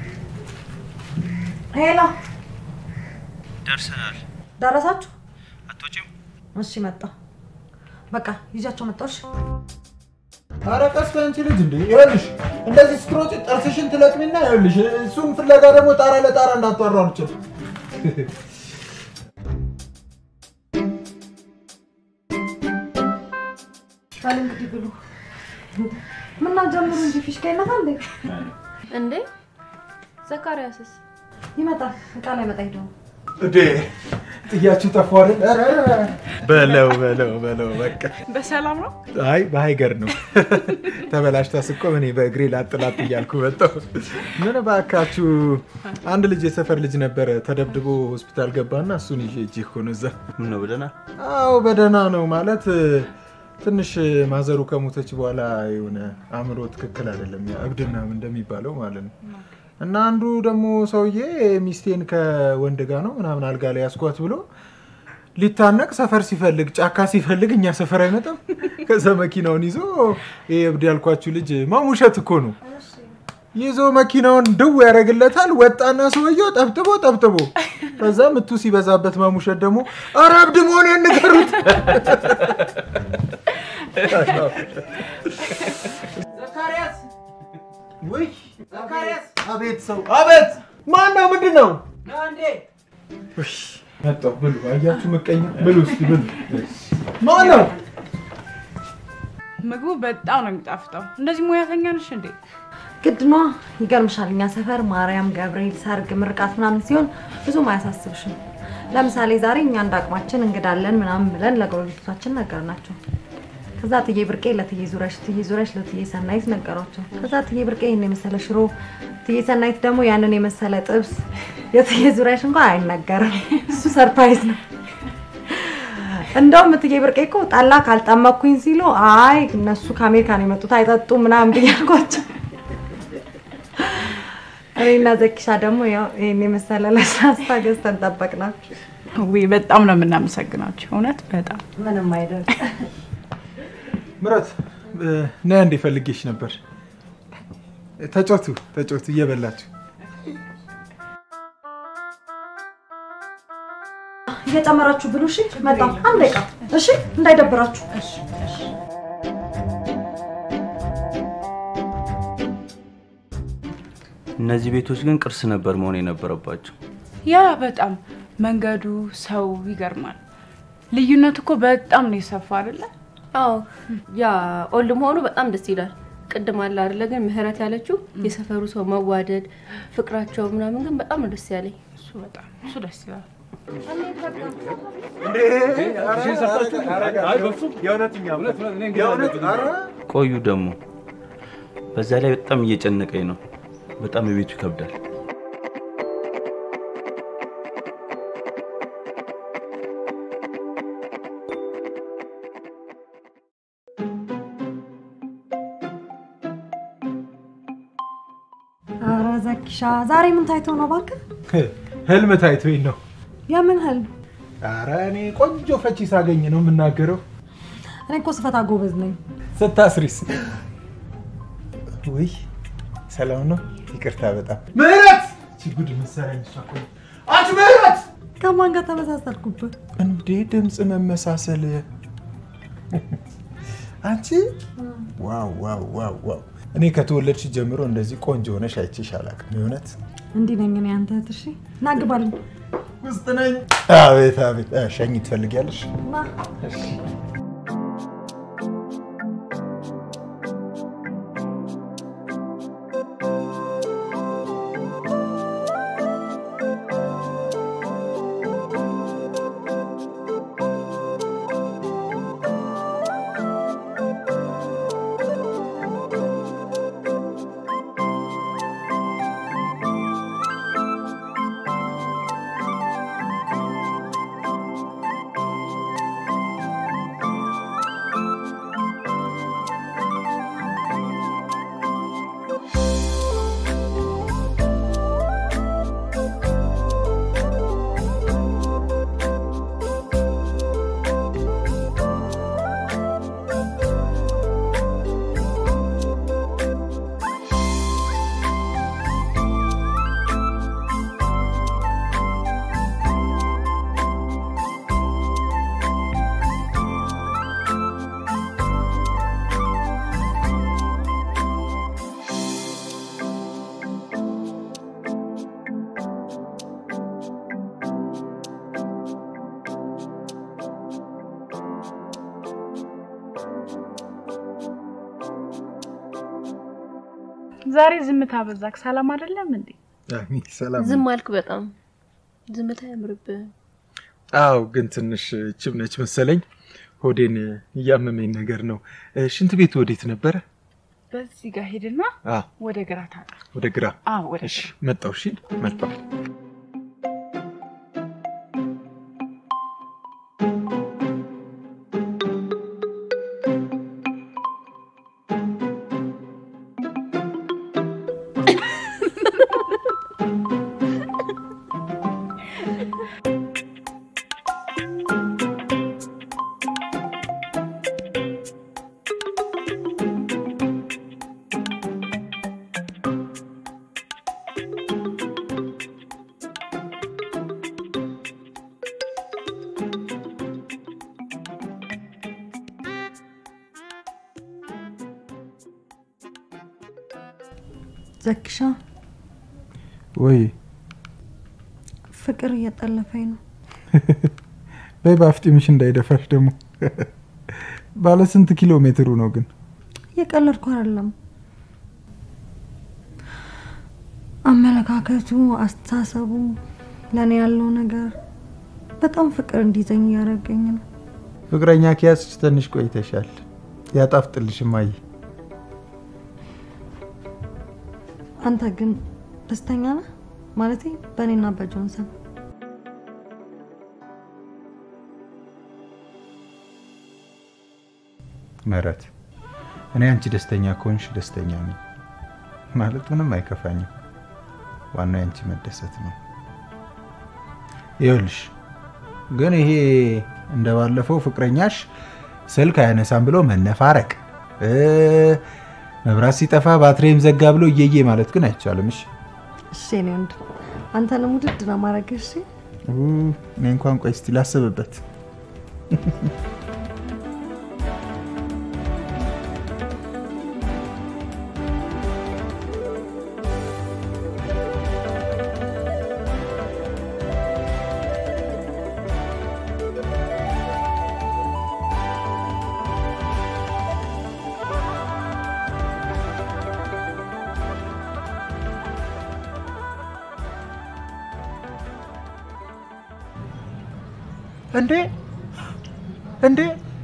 ሄሎ ደርሰናል። ደረሳችሁ አትወጪም? እሺ መጣ በቃ ይዣቸው መጣሁ እሺ ኧረ ቀስ በይ አንቺ ልጅ እንዴ! ይኸውልሽ እንደዚህ ስትሮጪ ጥርስሽን ትለቅሚና ይኸውልሽ እሱን ፍለጋ ደግሞ ጣራ ለጣራ እንዳትዋሯሩችን። በል እንግዲህ ብሉ ምና ጀምሩ እንጂ ፊሽካ ይመታል እንዴ እንዴ ዘካሪያስስ ይመጣል እቃ ላይ መጣ ሄደው እንዴ ጥያችሁ ጠፋ አይደል? ኧረ፣ ኧረ። በለው በለው በለው በቃ በሰላም ነው? አይ በሀይገር ነው ተበላሽታ ስቆም እኔ በእግሬ ላጥ ላጥ እያልኩ መጣሁ። ምን እባካችሁ አንድ ልጅ የሰፈር ልጅ ነበረ ተደብድቦ ሆስፒታል ገባና እሱን ይዤ እጅ እኮ ነው እዛ። ምን ነው በደህና? አዎ በደህና ነው ማለት ትንሽ ማዘሩ ከሞተች በኋላ የሆነ አእምሮ ትክክል አይደለም፣ ያ እብድ ምናምን እንደሚባለው ማለት ነው። እና አንዱ ደግሞ ሰውዬ ሚስቴን ከወንድ ጋር ነው ምናምን አልጋ ላይ ያስኳት ብሎ ሊታነቅ ሰፈር ሲፈልግ ጫካ ሲፈልግ እኛ ሰፈር አይመጣም። ከዛ መኪናውን ይዞ ይሄ እብድ ያልኳችሁ ልጅ ማሙሸት እኮ ነው ይዞ መኪናውን ድው ያደርግለታል። ወጣና ሰውየው ጠብጥቦ ጠብጥቦ ከዛ ምቱ ሲበዛበት ማሙሸት ደግሞ ኧረ እብድ መሆኔን ንገሩት። ዘካርያስ ውይ ዘካርያስ አቤት ሰው አቤት ማን ነው ምንድን ነው ና እንዴ ውይ፣ መጣሁ ብሉ አያችሁ ምቀኛ ብሉ እስኪ ብሉ ማን ነው ምግቡ በጣም ነው የሚጣፍጠው። እንደዚህ ሙያተኛ ነሽ እንዴ? ግድ ነዋ። ይገርምሻል፣ እኛ ሰፈር ማርያም፣ ገብርኤል፣ ሰርግ፣ ምርቃት ምናምን ሲሆን ብዙም አያሳስብሽም። ለምሳሌ ዛሬ እኛ እንደ አቅማችን እንግዳለን ምናምን ብለን ለጎረቤቶቻችን ነገርናቸው። ከዛ ትዬ ብርቄ ለትዬ ዙረሽ፣ ትዬ ዙረሽ ለትዬ ሰናይት ነገሯቸው። ከዛ ትዬ ብርቄ ይህን የመሰለ ሽሮ፣ ትዬ ሰናይት ደግሞ ያንን የመሰለ ጥብስ። የትዬ ዙረሽ እንኳን አይነገርም፣ እሱ ሰርፕራይዝ ነው። እንደውም እትዬ ብርቄ እኮ ጠላ ካልጠመኩኝ ሲሉ አይ እነሱ ከአሜሪካን የመጡት አይጠጡ ምናምን ብያልኳቸው እኔና ዘኪሻ ደግሞ ያው ይሄን የመሰለ ለስላሳ ገዝተን ጠበቅናቸው። ውይ በጣም ነው የምናመሰግናቸው። እውነት በጣም ምንም አይደል። ምረት ነይ እንዴ ፈልጌሽ ነበር። ተጮቱ ተጮቱ እየበላችሁ እየጨመራችሁ ብሉ። እሺ መጣሁ። አንድ ደቂቃ እሺ፣ እንዳይደብራችሁ። እነዚህ ቤቶች ግን ቅርስ ነበር መሆን የነበረባቸው። ያ በጣም መንገዱ፣ ሰው ይገርማል። ልዩነት እኮ በጣም ነው የሰፋ አይደለ? አዎ ያ ኦልድ መሆኑ በጣም ደስ ይላል። ቅድም አለ አይደለ ግን ምህረት ያለችው የሰፈሩ ሰው መዋደድ ፍቅራቸው ምናምን ግን በጣም ነው ደስ ያለኝ። እሱ በጣም እሱ ደስ ይላል። ቆዩ ደግሞ በዛ ላይ በጣም እየጨነቀኝ ነው። በጣም የቤቱ ይከብዳል። ኧረ ዘኪሻ ዛሬ ምን ታይቶ ነው እባክህ? ህልም ታይቶኝ ነው። የምን ህልም? ኧረ እኔ ቆንጆ ፈቺ ሳገኝ ነው የምናገረው። እኔ እኮ ስፈታ ጎበዝ ነኝ። ስታስሪስ? ውይ ሰላም ነው። ይቅርታ በጣም ምህረት። እቺ ጉድ መሰለኝ እሷ እኮ ነው። አንቺ ምህረት! ከማን ጋር ተመሳሰልኩበት? እንዴ ድምፅ መመሳሰል። አንቺ ዋው ዋው ዋው ዋው! እኔ ከተወለድሽ ጀምሮ እንደዚህ ቆንጆ ሆነሽ አይቼሽ አላውቅም። የእውነት እንዲህ ነኝ እኔ አንተ እህት። እሺ ና ግባልኝ። ውስጥ ነኝ። አቤት አቤት። እ፣ ሸኝ ትፈልጊያለሽ? ና እሺ። ዛሬ ዝምታ በዛክ። ሰላም አይደለም እንዴ? አይ፣ ሰላም ነው። ዝም አልክ በጣም ዝምታ ያምርብህ። አዎ፣ ግን ትንሽ ችም ነች መሰለኝ። ሆዴን እያመመኝ ነገር ነው። እ፣ ሽንት ቤቱ ወዴት ነበረ? በዚህ ጋር ሄድና አ ወደ ግራ ታጣ። ወደ ግራ። አዎ ወደ እሺ፣ መጣሁ። እሺ፣ መጣሁ። ዘክሻ ወይ ፍቅር እየጠለፈኝ ነው። በይ በአፍጢምሽ እንዳይደፋሽ ደግሞ። ባለ ስንት ኪሎ ሜትሩ ነው ግን? እየቀለድኩ አይደለም። አመለካከቱ፣ አስተሳሰቡ፣ ለእኔ ያለው ነገር በጣም ፍቅር እንዲዘኝ እያደረገኝ ነው። ፍቅረኛ ከያዝሽ ትንሽ ቆይተሻል። ያጣፍጥልሽ እማዬ። አንተ ግን ደስተኛ ነህ? ማለቴ በእኔና በጆንሰን ምህረት፣ እኔ አንቺ ደስተኛ ከሆንሽ ደስተኛ ነኝ። ማለት ምንም አይከፋኝም። ዋናው የአንቺ መደሰት ነው። ይኸውልሽ ግን ይሄ እንደባለፈው ፍቅረኛሽ ስልክ አያነሳም ብሎ መነፋረቅ እ፣ መብራት ሲጠፋ ባትሪም ዘጋ ብሎ እየዬ ማለት ግን አይቻልም። እሺ እሺ፣ እኔ ወንድ አንተንም ውድድ ነው ማድረግ። እሺ ኡ፣ እኔ እንኳን ቆይ እስቲ ላስብበት። እንዴ እንዴ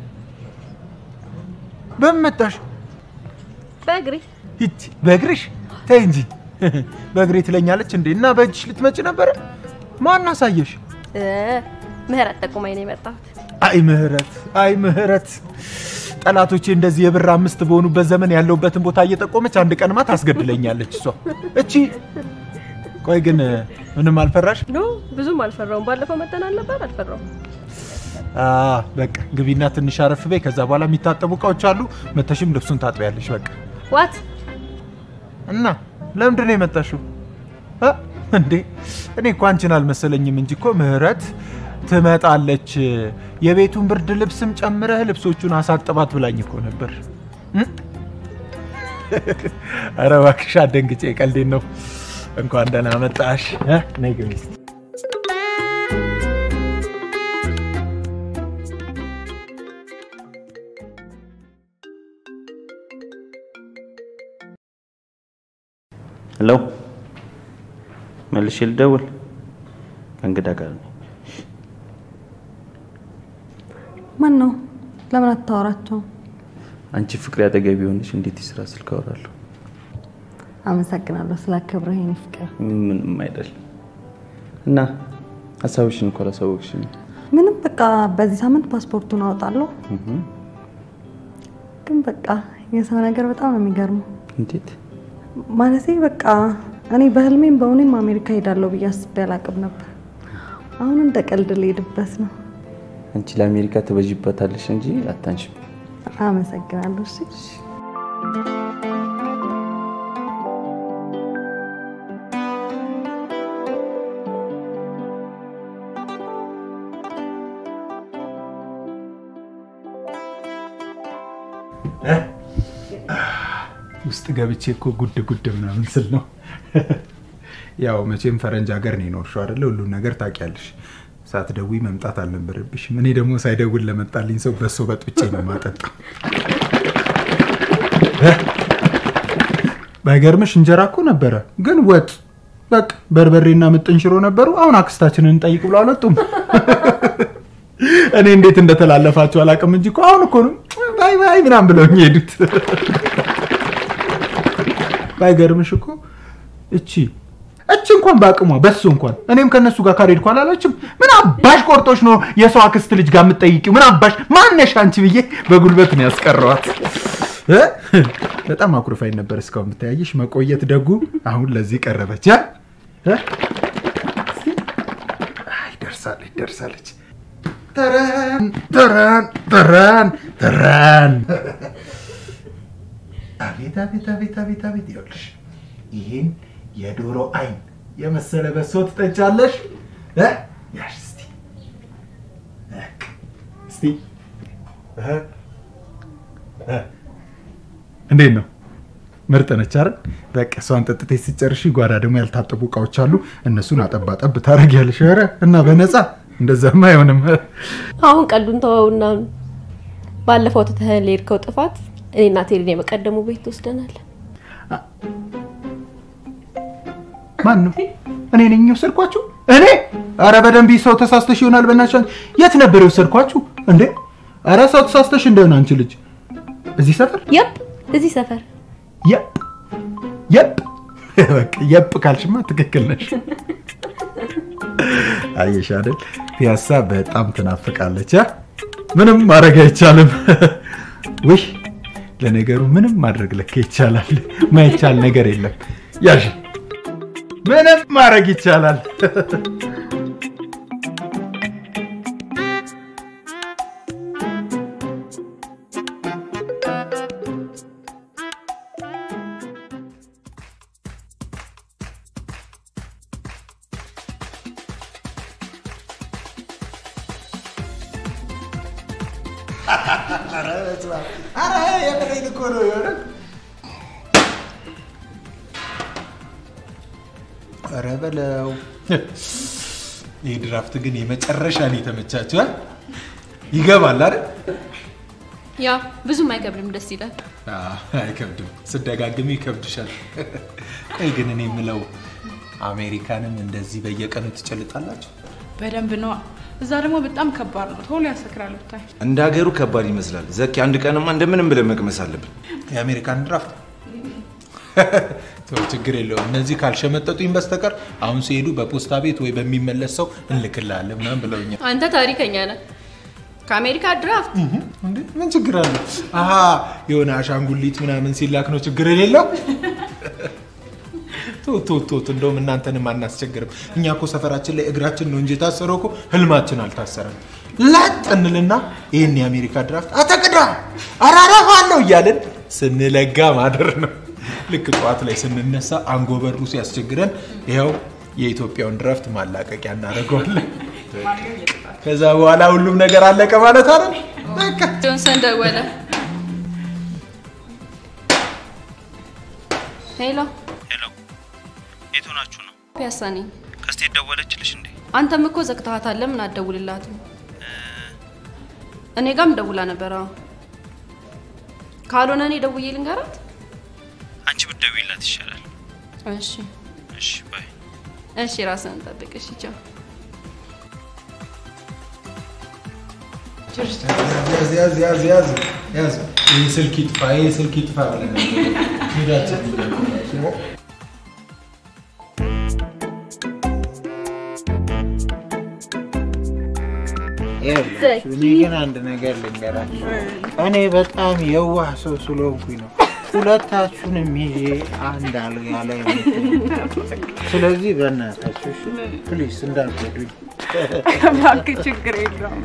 በምን መጣሽ? በእግሬ ሂድ በእግርሽ? ተይ እንጂ በእግሬ ትለኛለች እንዴ? እና በእጅሽ ልትመጪ ነበረ? ማን አሳየሽ? እ፣ ምህረት ጠቁማኝ ነው የመጣሁት። አይ ምህረት፣ አይ ምህረት፣ ጠላቶቼ እንደዚህ የብር አምስት በሆኑበት ዘመን ያለውበትን ቦታ እየጠቆመች አንድ ቀንማ ታስገድለኛለች እሷ እቺ። ቆይ ግን ምንም አልፈራሽ? ኖ ብዙም አልፈራውም። ባለፈው መጠን አልነበር አልፈራውም። አ በቃ ግቢና ትንሽ አረፍ በይ። ከዛ በኋላ የሚታጠቡ እቃዎች አሉ፣ መተሽም ልብሱን ታጥቢያለሽ። በቃ ዋት እና ለምንድን ነው የመጣሽው? እ? እንዴ እኔ እኮ አንቺን አልመሰለኝም እንጂ እኮ ምህረት ትመጣለች፣ የቤቱን ብርድ ልብስም ጨምረህ ልብሶቹን አሳጥባት ብላኝ እኮ ነበር። እ? ኧረ እባክሽ አትደንግጬ፣ ቀልዴን ነው። እንኳን ደህና መጣሽ። እ? ነይ ግቢ እስኪ። ሄሎ፣ መልሼ ልደውል? ከእንግዳ ጋር ነኝ። ማን ነው? ለምን አታወራቸው? አንቺ ፍቅሬ አጠገቢ የሆነች እንዴት የስራ ስልክ አወራለሁ? አመሰግናለሁ ስላከብረህ የኔ ፍቅር። ምንም አይደል። እና ሀሳብሽን እኮ አላሳወቅሽኝ። ምንም በቃ በዚህ ሳምንት ፓስፖርቱን አወጣለሁ። ግን በቃ የሰው ነገር በጣም ነው የሚገርመው። እንዴት? ማለቴ በቃ እኔ በህልሜም በእውኔም አሜሪካ ሄዳለሁ ብዬ አስቤ አላቅም ነበር። አሁን እንደ ቀልድ ልሄድበት ነው። አንቺ ለአሜሪካ ትበዥበታለሽ እንጂ አታንሽም። አመሰግናለሁ። እሺ ውስጥ ገብቼ እኮ ጉድ ጉድ ምናምን ስል ነው። ያው መቼም ፈረንጅ ሀገር ነው የኖርሽው አይደለ? ሁሉን ነገር ታውቂያለሽ። ሳትደውይ መምጣት አልነበረብሽም። እኔ ደግሞ ሳይደውል ለመጣልኝ ሰው በሶ በጥብጬ ነው የማጠጣው። ባይገርምሽ እንጀራ እኮ ነበረ፣ ግን ወጥ በቃ በርበሬና ምጥን ሽሮ ነበሩ። አሁን አክስታችንን እንጠይቅ ብሎ አልወጡም። እኔ እንዴት እንደተላለፋችሁ አላውቅም እንጂ እኮ አሁን እኮ ነው ባይ ባይ ምናምን ብለውኝ ሄዱት። ባይገርምሽ እኮ እቺ እቺ እንኳን በአቅሟ በሱ እንኳን እኔም ከነሱ ጋር ካልሄድኩ አላለችም። ምን አባሽ ቆርጦች ነው የሰው አክስት ልጅ ጋር የምትጠይቂው? ምን አባሽ ማነሽ አንቺ ብዬ በጉልበት ነው ያስቀረዋት። እ? በጣም አኩርፋኝ ነበር እስካሁን ብታያየሽ። መቆየት ደጉ አሁን ለዚህ ቀረበች። አ? እ? አይ ደርሳለች ደርሳለች። ተረን ተረን ተረን ተረን አቤት አቤት አቤት አቤት አቤት ይኸውልሽ ይህን የዶሮ አይን የመሰለ በሶ ትጠጫለሽ እ? ያሽ እስቲ እክ፣ እስቲ እ? እ? እንዴት ነው ምርጥ ነች አይደል በቃ እሷን ጠጥተሽ ሲጨርሺ ጓዳ ደግሞ ያልታጠቡ እቃዎች አሉ እነሱን አጠባጠብ ታደርጊያለሽ ኧረ እና በነፃ እንደዛማ አይሆንም አሁን ቀልዱን ተወውና ባለፈው ትተኸን ለሄድከው ጥፋት እኔና ቴሪን የበቀደሙ ቤት ትወስደናል። ማን ነው እኔ ነኝ የወሰድኳችሁ እኔ አረ በደንብ ሰው ተሳስተሽ ይሆናል በእናትሽ አንቺ የት ነበር የወሰድኳችሁ እንዴ አረ ሰው ተሳስተሽ እንደሆነ አንቺ ልጅ እዚህ ሰፈር የፕ እዚህ ሰፈር የፕ የፕ በቃ የፕ ካልሽማ ትክክል ነሽ አየሽ አይደል ፒያሳ በጣም ትናፍቃለች አ? ምንም ማድረግ አይቻልም ውይ ለነገሩ ምንም ማድረግ ለካ ይቻላል ማይቻል ነገር የለም ያሽ ምንም ማድረግ ይቻላል ኧረ የምሬን እኮ ነው የሆነ ኧረ በለው ይህ ድራፍት ግን የመጨረሻ ነው የተመቻችሁ አ? ይገባል አይደል ያ ብዙም አይከብድም፣ ደስ ይላል። አዎ፣ አይከብድም ስደጋግም ይከብድሻል ቆይ ግን እኔ የምለው አሜሪካንን እንደዚህ በየቀኑ ትጨልጣላችሁ በደንብ ነዋ። እዛ ደግሞ በጣም ከባድ ነው፣ ቶሎ ያሰክራል ብታይ። እንደ ሀገሩ ከባድ ይመስላል። ዘኪ አንድ ቀንማ እንደምንም ብለን መቅመስ አለብን። የአሜሪካን ድራፍት ተው፣ ችግር የለውም እነዚህ ካልሸመጠጡኝ በስተቀር አሁን ሲሄዱ በፖስታ ቤት ወይ በሚመለስ ሰው እንልክልሃለን ምናምን ብለውኛል አንተ ታሪከኛ ነህ። ከአሜሪካ ድራፍት እንዴ ምን ችግር አለ? አሀ የሆነ አሻንጉሊት ምናምን ሲላክ ነው ችግር የሌለው። ቶት ቶት ቶት እንደውም እናንተንም አናስቸግርም። እኛ እኮ ሰፈራችን ላይ እግራችን ነው እንጂ የታሰረው እኮ ህልማችን አልታሰረም። ላጥ እንልና ይህን የአሜሪካ ድራፍት አተቅዳ አራራፋለሁ እያለን ስንለጋ ማደር ነው። ልክ ጠዋት ላይ ስንነሳ አንጎበሩ ሲያስቸግረን ይኸው የኢትዮጵያውን ድራፍት ማላቀቂያ እናደርገዋለን። ከዛ በኋላ ሁሉም ነገር አለቀ ማለት አይደል? በቃ ጆንሰን ደወለ። ሄሎ፣ የት ሆናችሁ ነው? ፒያሳ ነኝ። ከስቴት ደወለችልሽ እንዴ? አንተም እኮ ዘግተሃታል። ለምን አትደውልላትም? እኔ ጋም ደውላ ነበር። አዎ። ካልሆነ እኔ ደውዬ ልንገራት። አንቺ ብትደውይላት ይሻላል። እሺ፣ እሺ ባይ። እሺ፣ ራስህን ጠብቅ። እሺ፣ ቻው። ያዝ ያዝ ያዝ ያዝ ያዝ። ይህ ስልክ ይጥፋ፣ ይህ ስልክ ይጥፋ ብለን ሄዳችን ይኸውላችሁ፣ እኔ ግን አንድ ነገር ልንገራችሁ። እኔ በጣም የዋህ ሰው ስለሆንኩኝ ነው ሁለታችሁንም ይዤ አንድ አልጋ ላይ የምተኛው። ስለዚህ በእናታችሁ እሺ፣ ፕሊስ እንዳትጎዱኝ። እባክህ ችግር የለውም።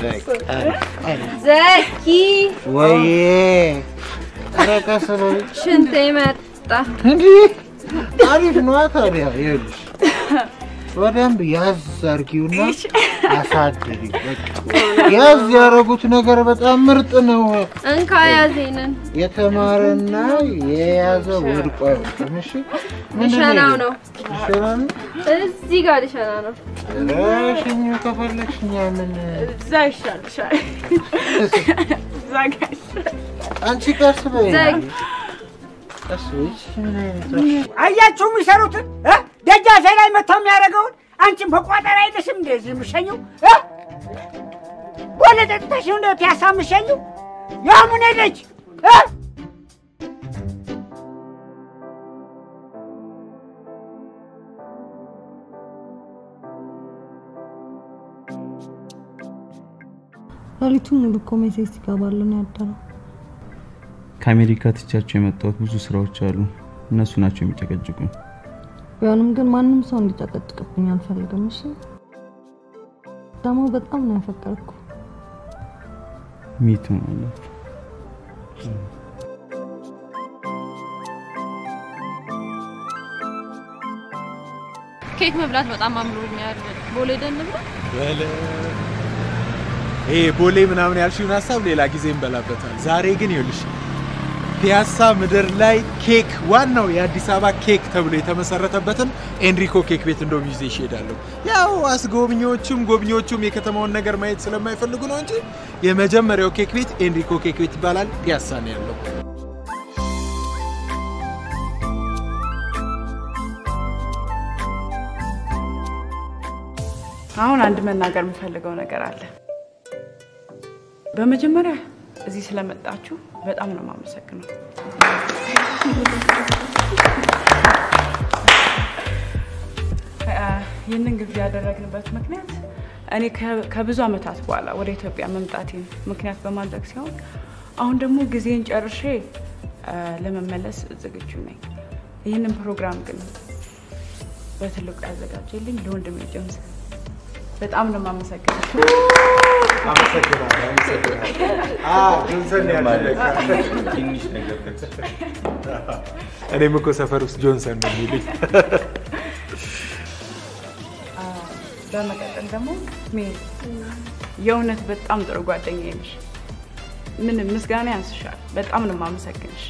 ዘኪ ወይዬ ኧረ ቀስ በይ። ሽንቴ መጣ። እንዲህ አሪፍ ነዋ ታዲያ። ይኸውልሽ በደንብ ያዝ አድርጊውና አሳድሪ። በቃ ያዝ ያደረጉት ነገር በጣም ምርጥ ነው። እንካ ያዜንን የተማረና የያዘ ወድቆ አይወድቅም። እሺ ምንድን ልሸናው ነው። ልሸና ነው? እዚህ ጋር ልሸና ነው። ኧረ ሽኙ ከፈለግሽ እኛ ምን እዛ ይሻልሻል። እዛ ጋር ይሻል። አንቺ ቀስ በይ ዘግ ቀስ በይ። እሺ፣ ምን አይነት አያችሁ የሚሰሩትን እ? ደጃፌ ላይ መጥተው የሚያደርገውን አንቺም በቋጠር አይደርስም እንደዚህ የምሸኘው እ? ቦሌ ጠጥተሽ ነው እንደ ፒያሳ የምሸኘው? የአሙኔ ልጅ እ? ሌሊቱን ሙሉ እኮ ሜሴጅ ሲገባልን ነው ያደረው። ከአሜሪካ ትቻቸው የመጣሁት ብዙ ስራዎች አሉ። እነሱ ናቸው የሚጨቀጭቁኝ። ቢሆንም ግን ማንም ሰው እንዲጨቀጭቅብኝ አልፈልግም። እሺ ደግሞ በጣም ነው ያፈቀርኩ። ሚቱ ማለት ኬክ መብላት በጣም አምሮኛል። ቦሌ ደን ብላ በለ ይሄ ቦሌ ምናምን ያልሽውን ሀሳብ ሌላ ጊዜ እንበላበታል። ዛሬ ግን ይኸውልሽ ፒያሳ ምድር ላይ ኬክ ዋናው የአዲስ አበባ ኬክ ተብሎ የተመሰረተበትን ኤንሪኮ ኬክ ቤት እንደውም ይዤ እሄዳለሁ። ያው አስጎብኚዎቹም ጎብኚዎቹም የከተማውን ነገር ማየት ስለማይፈልጉ ነው እንጂ የመጀመሪያው ኬክ ቤት ኤንሪኮ ኬክ ቤት ይባላል። ፒያሳ ነው ያለው። አሁን አንድ መናገር የምፈልገው ነገር አለ። በመጀመሪያ እዚህ ስለመጣችሁ በጣም ነው የማመሰግነው። እ፣ ይህንን ግብዣ ያደረግንበት ምክንያት እኔ ከ- ከብዙ ዓመታት በኋላ ወደ ኢትዮጵያ መምጣቴን ምክንያት በማድረግ ሲሆን አሁን ደግሞ ጊዜን ጨርሼ እ፣ ለመመለስ ዝግጁ ነኝ። ይህንን ፕሮግራም ግን በትልቁ ያዘጋጀልኝ ለወንድሜ ጀምስ በጣም ነው የማመሰግነው። አመሰግናለሁ፣ አመሰግናለሁ። አዎ፣ ጆንሰን ነው ያደረገው። ትንሽ ነገር እኔም እኮ ሰፈር ውስጥ ጆንሰን ነው የሚሉኝ። አ፣ በመቀጠል ደግሞ ሜሪ የእውነት በጣም ጥሩ ጓደኛዬ ነሽ። ምንም ምስጋና ያንስሻል። በጣም ነው የማመሰግንሽ።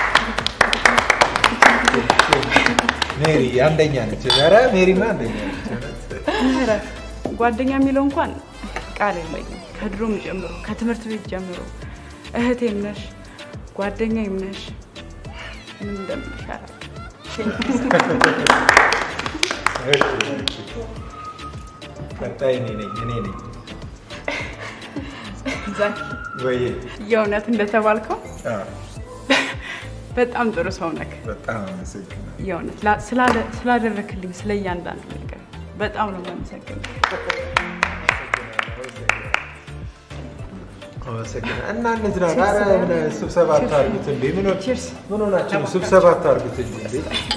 ሜሪ አንደኛ ነች። ኧረ ሜሪማ አንደኛ ነች። ምህረት ጓደኛ የሚለው እንኳን ቃል የለኝም። ከድሮም ጀምሮ ከትምህርት ቤት ጀምሮ እህቴም ነሽ፣ ጓደኛዬም ነሽ። ምን እንደምልሽ ቀጣይ እኔ ነኝ እኔ ነኝ ዛኪ ወይ የእውነት እንደተባልከው አዎ፣ በጣም ጥሩ ሰው ነክ። በጣም አመሰግናለሁ። የእውነት ላ- ስላለ- ስላደረክልኝ ስለ እያንዳንዱ ነገር በጣም ነው የማመሰግነው። አመሰግናለሁ። እና እንዝናና። ኧረ ምን ስብሰባ አታርጉት እንዴ! ምን ሆ- ምን ሆናችሁ ነው? ስብሰባ አታርጉት እንጂ እንዴ!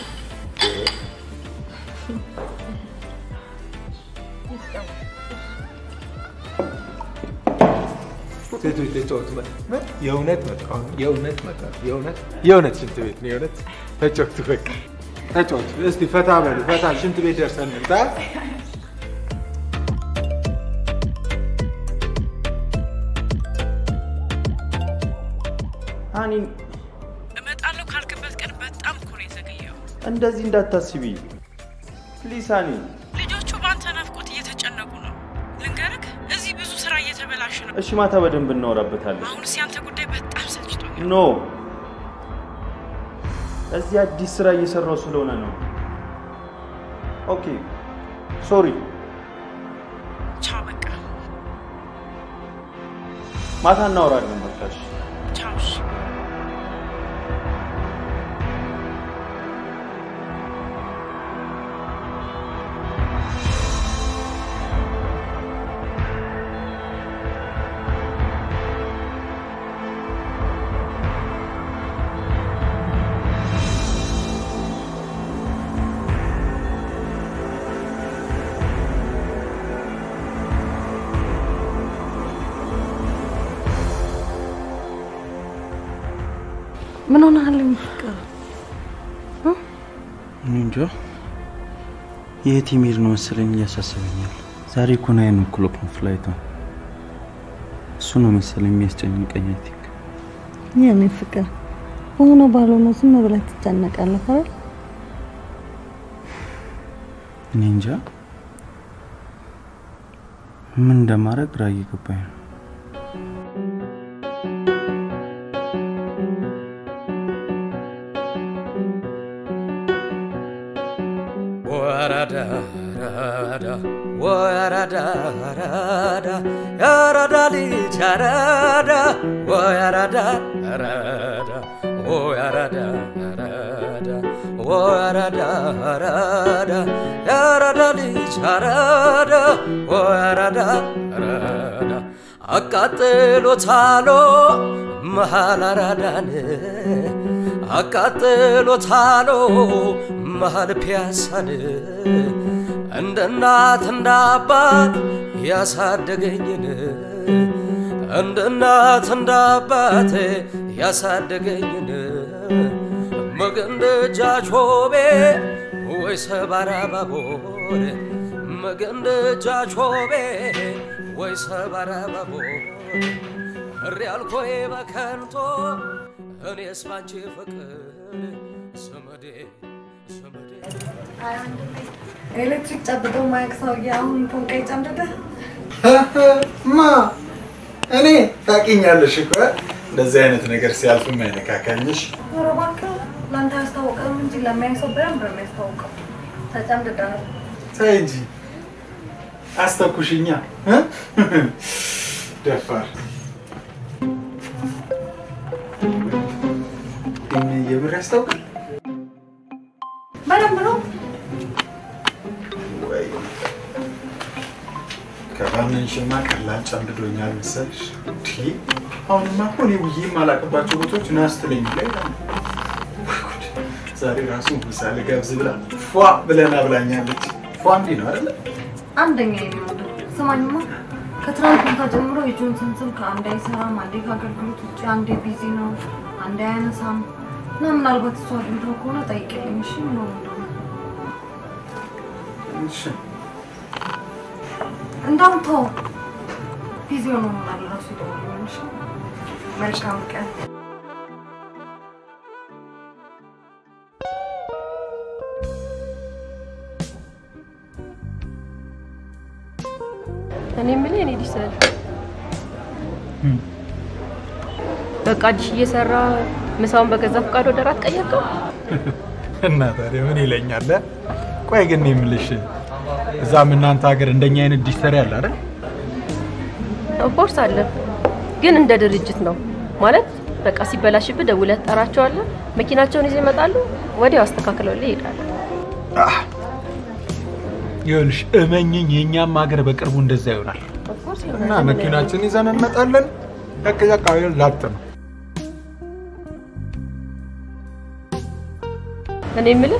ሴቶች ተጫወቱ። መ- መ- የእውነት መጣ አሁን የእውነት መጣ የእውነት የእውነት ሽንት ቤት ነው የእውነት ተጫወቱ። በቃ ተጫወቱ። እስቲ ፈታ በሉ ፈታ። ሽንት ቤት ደርሰን እንምጣ። አኒ እመጣለሁ ካልክበት ቀን በጣም እኮ ነው የዘገየው። እንደዚህ እንዳታስቢ ፕሊስ አኒ። ልጆቹ በአንተ ናፍቆት እየተጨነቁ ነው። ልንገርህ፣ እዚህ ብዙ ስራ እየተበላሽ ነው። እሺ ማታ በደንብ እናወራበታለን። አሁንስ ያንተ ጉዳይ በጣም ሰልችቶኛል። ኖ እዚህ አዲስ ስራ እየሰራው ስለሆነ ነው። ኦኬ ሶሪ። ቻው፣ በቃ ማታ እናወራለን። በቃ እሺ። ቻው። እሺ። ምን ሆነሃል? ፍቅር እኔ እንጃ የት የሚሄድ ነው መሰለኝ እያሳሰበኛል። ዛሬ እኮ ናይን ኦክሎክ ነው ፍላይቷ። እሱ ነው መሰለኝ የሚያስጨንቀኝ። አይ ቲንክ የኔ ፍቅር በሆነ ባልሆነ ዝም ብለህ ትጨነቃለህ አይደል? እኔ እንጃ ምን እንደማደርግ ግራ እየገባኝ ነው። Boy, ወይ አራዳ አራዳ የአራዳ ልጅ አራዳ ወይ አራዳ አራዳ ወይ አራዳ አራዳ ወይ አራዳ አራዳ የአራዳ ልጅ አራዳ ወይ አራዳ አራዳ አቃጥሎታሎ መሃል አራዳን አቃጥሎታሎ መሃል ፒያሳን እንደ እናት እንደ አባት ያሳደገኝን እንደ እናት እንደ አባት ያሳደገኝን መገንደጃ ቾቤ ወይ ሰባራ ባቦር መገንደጃ ቾቤ ወይ ሰባራ ባቦር እሪ አልኮይ በከንቶ እኔስ ባንቺ ፍቅር ስመዴ ስመዴ ኤሌክትሪክ ጨብጦ ማያቅ ሰውዬ አሁን ፎንቃ ይጨምድደ ማ እኔ ታውቂኛለሽ እኮ እንደዚህ አይነት ነገር ሲያልፍም አይነካካኝሽ። ኧረ እባክህ ለአንተ አያስታውቅም እንጂ ለሚያይ ሰው በደንብ ነው የሚያስታውቀው። ተጨምድደሃል። ተይ እንጂ አስተኩሽኛ እ? ደፋር ግን የምር ያስታውቃል በደንብ ነው። ወይ? ከባመንሽማ ቀላል ጨምድዶኛል መሰልሽ። እንዲ አሁንማ እኮ እኔ ውዬ የማላቅባቸው ቦታዎች ና ስትለኝ ላይ ዛሬ ራሱ ምሳሌ ገብዝ ብላ ፏ ብለና ብላኛለች። ፏ እንዲህ ነው አይደለ? አንደኛ የሚወደው ስማኝማ፣ ከትናንት ማታ ጀምሮ የጆንሰን ስልክ አንዴ አይሰራም፣ አንዴ ከአገልግሎት ውጭ፣ አንዴ ቢዚ ነው፣ አንዴ አያነሳም እና ምናልባት እሱ አግኝቶ ከሆነ ጠይቅልኝ። እሺ ምን ሆነ እንደሆነ እሺ እንዳውም ተው፣ ቢዚ ሆኖ ይሆናል ራሱ ይደውልልኝ። እሺ መልካም ቀን። እኔ የምልህ የኔ ዲሰል በቃ ዲሽ እየሰራ ምሳውን በገዛ ፈቃድ ወደ ራት ቀየርከው? እና ታዲያ ምን ይለኛል? ቆይ ግን እኔ የምልሽ እዛም እናንተ ሀገር እንደኛ አይነት ዲሽ ሰሪ አለ አይደል? ኦፍኮርስ አለ፣ ግን እንደ ድርጅት ነው ማለት በቃ ሲበላሽብህ ደውለህ ትጠራቸዋለህ። መኪናቸውን ይዘው ይመጣሉ፣ ወዲያው አስተካክለውልህ ይሄዳሉ። ይኸውልሽ እመኝኝ፣ የእኛም ሀገር በቅርቡ እንደዛ ይሆናል ኦፍኮርስ እና መኪናችን ይዘን እንመጣለን። በቃ አካባቢ ላጥ ነው። እኔ የምልህ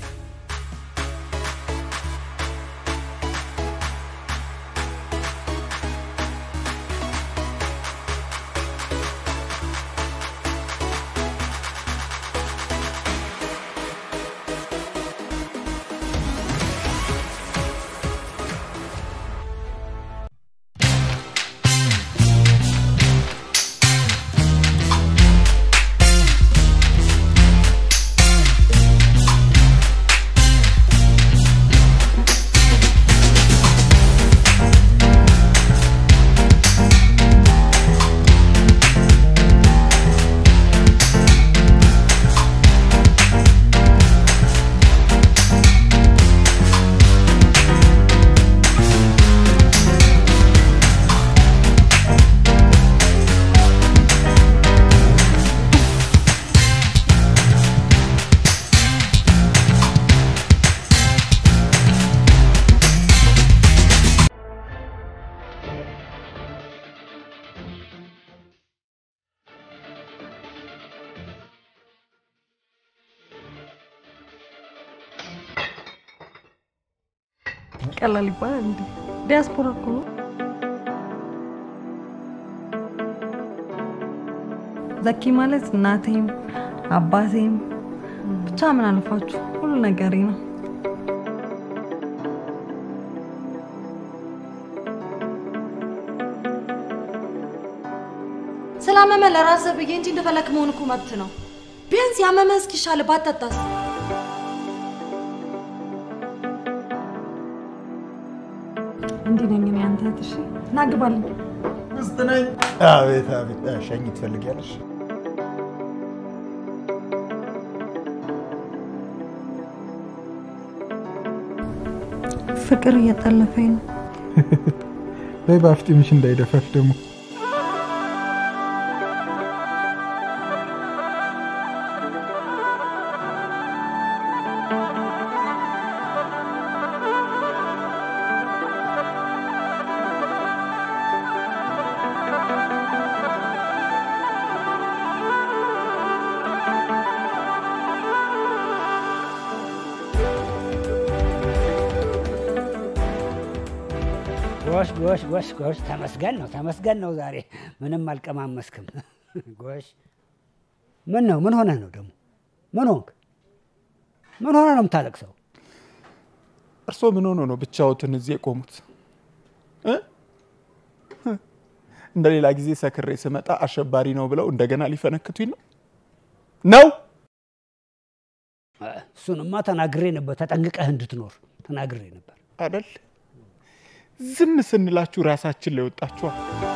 ቀላል ይባላል እንዴ? ዲያስፖራ እኮ ነው። ዘኪ ማለት እናቴም አባቴም ብቻ ምን አለፋችሁ ሁሉ ነገሬ ነው። ስላመመ ለራስህ ብዬ እንጂ እንደፈለክ መሆን እኮ መብት ነው። ቢያንስ ያመመህ እስኪሻል ባትጠጣስ? እንዲህ ነኝ እኔ አንተ እህት። እሺ ና ግባልኝ። ሚስት ነኝ። አቤት አቤት፣ ሸኝ ትፈልጊያለሽ? ፍቅር እየጠለፈኝ ነው። በይ በአፍጢምሽ እንዳይደፋሽ ደግሞ ጎሽ ጎሽ ጎሽ ጎሽ፣ ተመስገን ነው ተመስገን ነው። ዛሬ ምንም አልቀማመስክም። ጎሽ ምን ነው ምን ሆነህ ነው ደግሞ? ምን ሆንክ? ምን ሆነ ነው የምታለቅሰው? እርስዎ ምን ሆኖ ነው ብቻዎትን እዚህ የቆሙት? እ? እንደ ሌላ ጊዜ ሰክሬ ስመጣ አሸባሪ ነው ብለው እንደገና ሊፈነክቱኝ ነው ነው? እሱንማ ተናግሬ ነበር፣ ተጠንቅቀህ እንድትኖር ተናግሬ ነበር አደል? ዝም ስንላችሁ ራሳችን ላይ ወጣችኋል።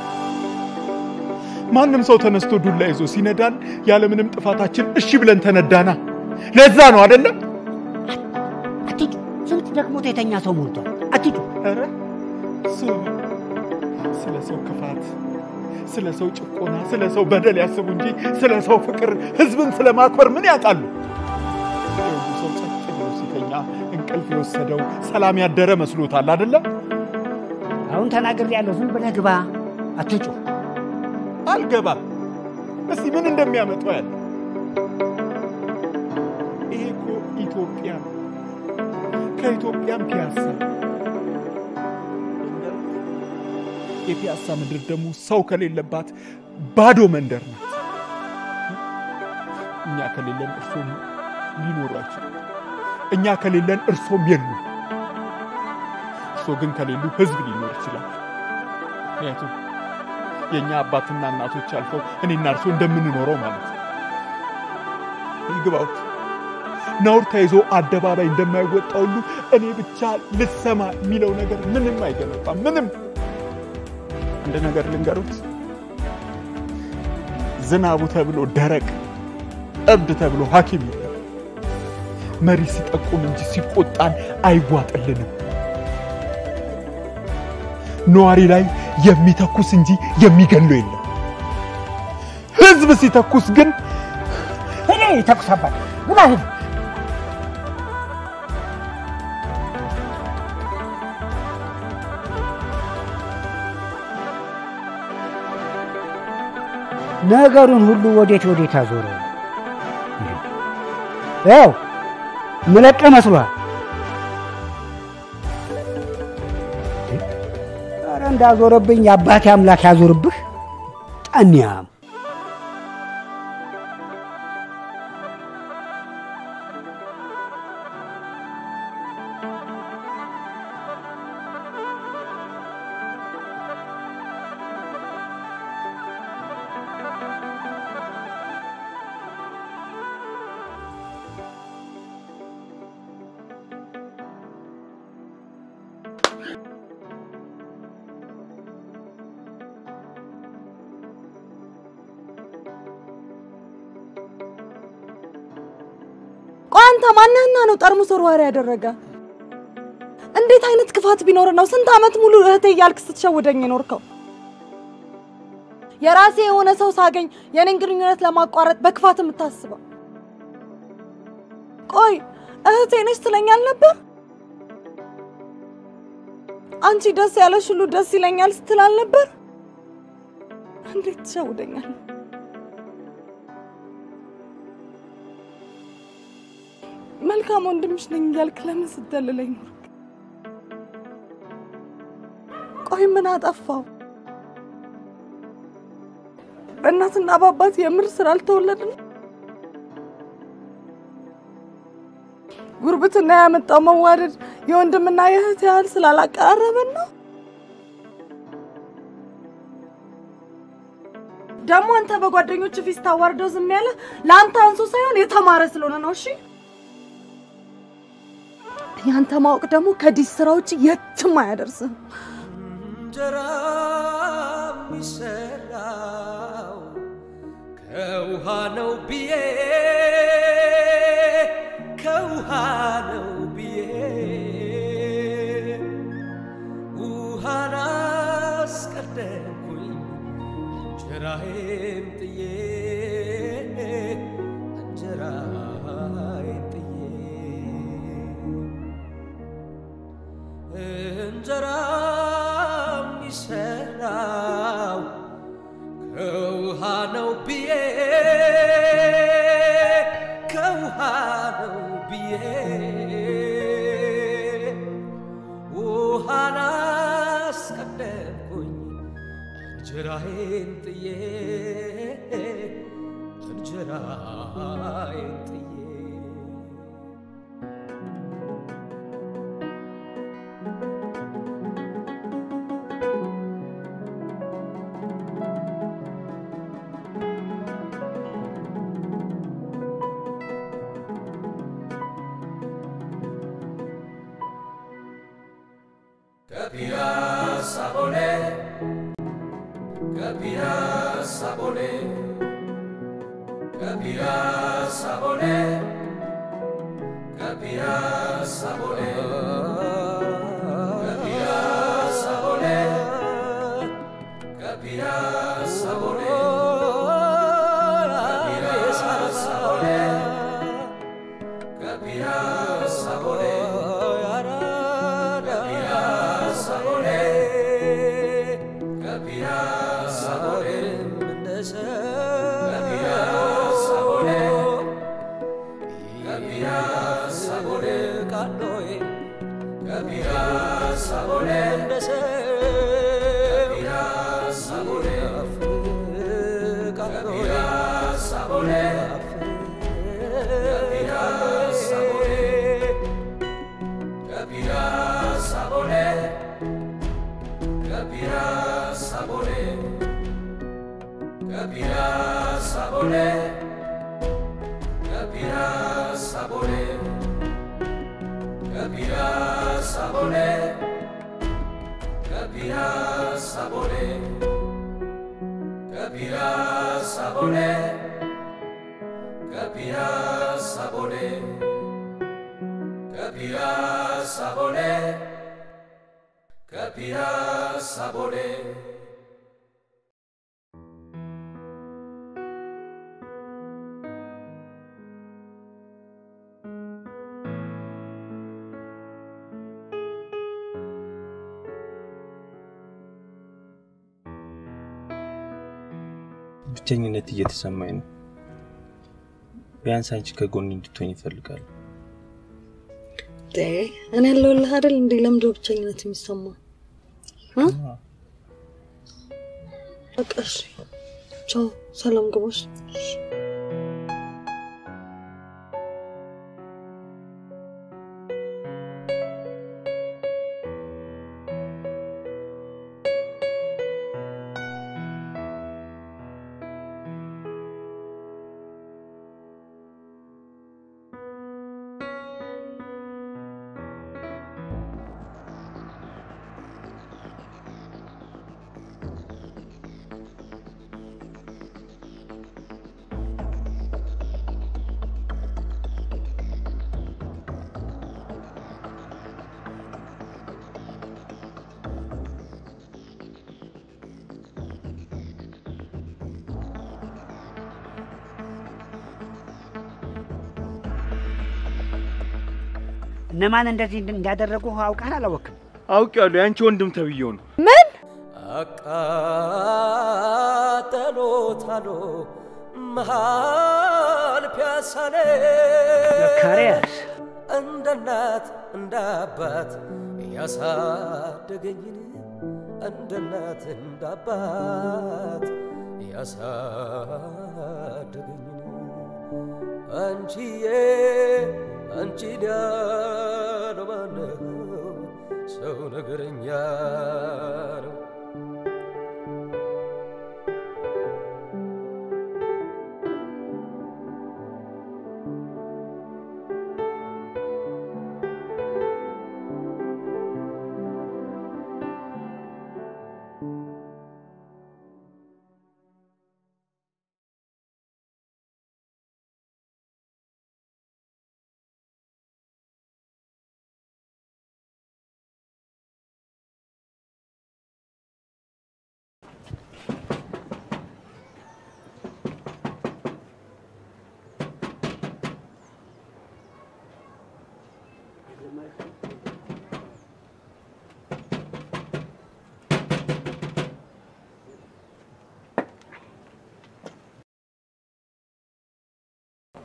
ማንም ሰው ተነስቶ ዱላ ይዞ ሲነዳን ያለምንም ጥፋታችን እሺ ብለን ተነዳና። ለዛ ነው አይደለም? አትጩ። ስንት ደክሞት የተኛ ሰው ሞልቷል። አትጩ። ኧረ ስሙ፣ ስለ ሰው ክፋት፣ ስለ ሰው ጭቆና፣ ስለ ሰው በደል ያስቡ እንጂ ስለ ሰው ፍቅር፣ ህዝብን ስለ ማክበር ምን ያውቃሉ? የሁሉ ሰው ጸጥ ብሎ ሲተኛ እንቅልፍ የወሰደው ሰላም ያደረ መስሎታል አይደለም? አሁን ተናግሬ ያለው ዝም ብለህ ግባ። አትጩ። አልገባም። እስቲ ምን እንደሚያመጣው ያለ ይሄ እኮ ኢትዮጵያ ነው። ከኢትዮጵያም ፒያሳ የፒያሳ ምድር ደግሞ ሰው ከሌለባት ባዶ መንደር ናት። እኛ ከሌለን እርሶም ሊኖሩ አይችሉም። እኛ ከሌለን እርሶም የሉም። እርሶ ግን ከሌሉ ህዝብ ሊኖር ይችላል። ምክንያቱም የእኛ አባትና እናቶች አልፈው እኔና እርሶ እንደምንኖረው ማለት ነው። ይግባውት ነውር ተይዞ አደባባይ እንደማይወጣ ሁሉ እኔ ብቻ ልሰማ የሚለው ነገር ምንም አይገነባም። ምንም አንድ ነገር ልንገሩት፣ ዝናቡ ተብሎ ደረቅ፣ እብድ ተብሎ ሐኪም የለም። መሪ ሲጠቁም እንጂ ሲቆጣን አይዋጥልንም። ነዋሪ ላይ የሚተኩስ እንጂ የሚገለው የለም። ህዝብ ሲተኩስ ግን እኔ ተኩሳባት ግባ ሂድ። ነገሩን ሁሉ ወዴት ወዴት አዞረው? ያው ምለቀ መስሏል። ኧረ እንዳዞረብኝ የአባቴ አምላክ ያዞርብህ። ጠንያም ቆይ አንተ ማንህና ነው ጠርሙስ ወርዋሪ ያደረገ? እንዴት አይነት ክፋት ቢኖር ነው ስንት ዓመት ሙሉ እህቴ እያልክ ስትሸውደኝ የኖርከው? የራሴ የሆነ ሰው ሳገኝ የኔን ግንኙነት ለማቋረጥ በክፋት የምታስበው? ቆይ እህቴ ነች ትለኛል ነበር? አንቺ ደስ ያለሽ ሁሉ ደስ ይለኛል ስትል አልነበር? እንዴት ትሸውደኛል? መልካም ወንድምሽ ነኝ እያልክ ለምን ስትደልለኝ ኖርክ? ቆይ ምን አጠፋው? በእናትና በአባት የምር ስላልተወለድን ጉርብትና ያመጣው መዋደድ የወንድምና የእህት ያህል ስላላቀራረበን ነው። ደግሞ አንተ በጓደኞች ፊት ስታዋርደው ዝም ያለ ለአንተ አንሶ ሳይሆን የተማረ ስለሆነ ነው። እሺ ያንተ ማወቅ ደግሞ ከዲስ ስራ ውጭ የትም አያደርስም። እንጀራ የሚሰራው ከውሃ ነው ብዬ ከውሃ ነው ብዬ ውሃ እንጀራዬን ጥዬ እንጀራዬን ጥዬ እንጀራ የሚሰራው ከውሃ ነው ብዬ ከውሃ ነው ብዬ ውሃን አስቀደምኩኝ እንጀራዬን ጥዬ እንጀራዬን ጥዬ Capiazza volé, capiazza volé, capiazza volé, capiazza volé, capiazza volé, capiazza volé, capiazza volé, capiazza volé. Capirà sapore, capirà sapore, capirà sapore, calore, capirà sapore, capirà sapore, capirà sapore, capirà sapore, capirà sapore capirà sapore, capirà sapore, capirà sapore, capirà sapore, capirà sapore, capirà sapore, capirà sapore, capirà sapore. capirà sapore. ብቸኝነት እየተሰማኝ ነው። ቢያንስ አንቺ ከጎን እንድትሆኝ ይፈልጋሉ። እኔ ያለሁልህ አይደል እንዴ? ለምንድን ነው ብቸኝነት የሚሰማ? በቃ እሺ፣ ቻው፣ ሰላም ግቦች እነማን እንደዚህ እንዳደረጉ አውቀህ አላወቅም? አውቄዋለሁ። የአንቺ ወንድም ተብዬው ነው። ምን አቃጠሎታሎ መሃል ፒያሳ ላይ ዘካርያስ እንደ እናት እንደ አባት ያሳደገኝን እንደ እናት እንደ አባት ያሳደገኝን አንቺዬ አንቺን ያለው ማነው? ሰው ነገረኛ ነው።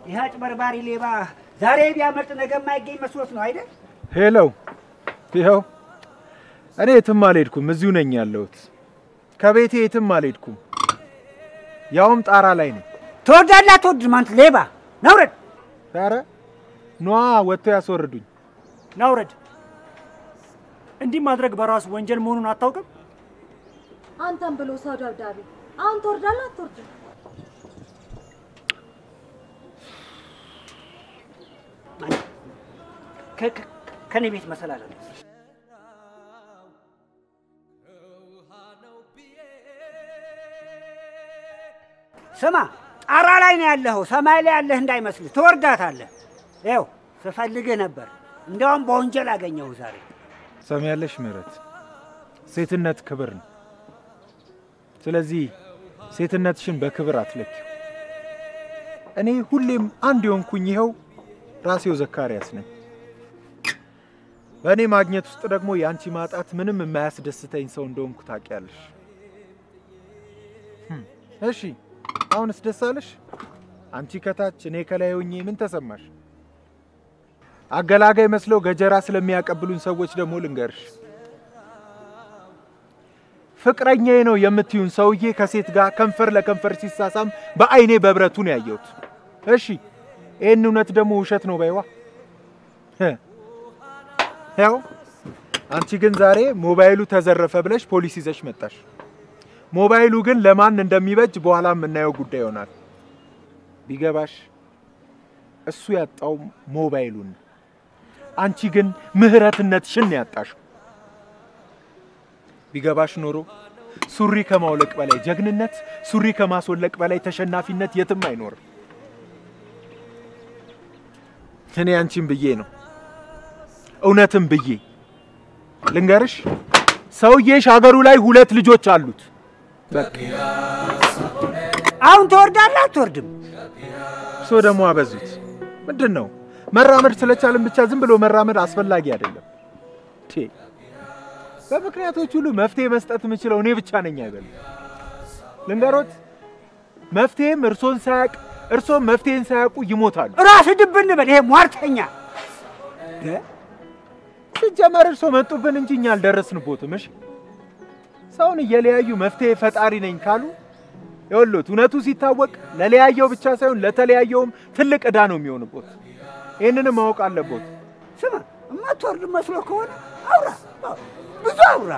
ይህ አጭበርባሪ ሌባ ዛሬ ቢያመልጥ ነገ የማይገኝ መስሎት ነው አይደል? ሄሎ፣ ይኸው እኔ የትም አልሄድኩም፣ እዚሁ ነኝ ያለሁት። ከቤቴ የትም አልሄድኩም፣ ያውም ጣራ ላይ ነኝ። ትወርዳለህ አትወርድም? አንተ ሌባ ናውረድ! ኧረ ነዋ ወጥተው ያስወርዱኝ። ናውረድ። እንዲህ ማድረግ በራሱ ወንጀል መሆኑን አታውቅም? አንተም ብሎ ሰው ደብዳቤ። አሁን ትወርዳለህ አትወርድም? ከ- ከ- ከኔ ቤት መሰላል አለ። ስማ ጣራ ላይ ነው ያለኸው፣ ሰማይ ላይ ያለህ እንዳይመስልህ፣ ትወርዳታለህ። ይኸው ስፈልግህ ነበር፣ እንዲያውም በወንጀል አገኘሁ ዛሬ። ሰሚያለሽ ምህረት፣ ሴትነት ክብር ነው። ስለዚህ ሴትነትሽን በክብር አትለኪው። እኔ ሁሌም አንድ የሆንኩኝ ይኸው ራሴው ዘካርያስ ነኝ። በእኔ ማግኘት ውስጥ ደግሞ የአንቺ ማጣት ምንም የማያስደስተኝ ሰው እንደሆንኩ ታውቂያለሽ። ህም፣ እሺ አሁንስ ደስ አለሽ? አንቺ ከታች እኔ ከላይ ሆኜ ምን ተሰማሽ? አገላጋይ መስለው ገጀራ ስለሚያቀብሉን ሰዎች ደግሞ ልንገርሽ፣ ፍቅረኛዬ ነው የምትዩን ሰውዬ ከሴት ጋር ከንፈር ለከንፈር ሲሳሳም በአይኔ በብረቱ ነው ያየሁት። እሺ ይህን እውነት ደግሞ ውሸት ነው በይዋ። ህ፣ ያው አንቺ ግን ዛሬ ሞባይሉ ተዘረፈ ብለሽ ፖሊስ ይዘሽ መጣሽ። ሞባይሉ ግን ለማን እንደሚበጅ በኋላ የምናየው ጉዳይ ይሆናል። ቢገባሽ እሱ ያጣው ሞባይሉን ነው። አንቺ ግን ምህረትነትሽን ነው ያጣሽው። ቢገባሽ ኖሮ ሱሪ ከማውለቅ በላይ ጀግንነት፣ ሱሪ ከማስወለቅ በላይ ተሸናፊነት የትም አይኖርም። እኔ አንቺን ብዬ ነው እውነትም ብዬ ልንገርሽ፣ ሰውዬሽ ሀገሩ ላይ ሁለት ልጆች አሉት። በቃ አሁን ትወርዳለህ አትወርድም? እርሶ ደግሞ አበዙት። ምንድን ነው መራመድ ስለቻልን ብቻ ዝም ብሎ መራመድ አስፈላጊ አይደለም። ቴ በምክንያቶች ሁሉ መፍትሄ መስጠት የምችለው እኔ ብቻ ነኝ አይበሉ። ልንገሮት፣ መፍትሄም እርሶን ሳያቅ እርሶም መፍትሄን ሳያውቁ ይሞታሉ። ራስህ ድብን በል። ይሄ ሟርተኛ ሲጀመር እርሶ መጡብን እንጂ እኛ አልደረስንቦትም። እሺ ሰውን እየለያዩ መፍትሄ ፈጣሪ ነኝ ካሉ ይኸውልዎት፣ እውነቱ ሲታወቅ ለለያየው ብቻ ሳይሆን ለተለያየውም ትልቅ ዕዳ ነው የሚሆንቦት። ይህንንም ማወቅ አለቦት። ስማ፣ የማትወርድ መስሎ ከሆነ አውራ፣ ብዙ አውራ።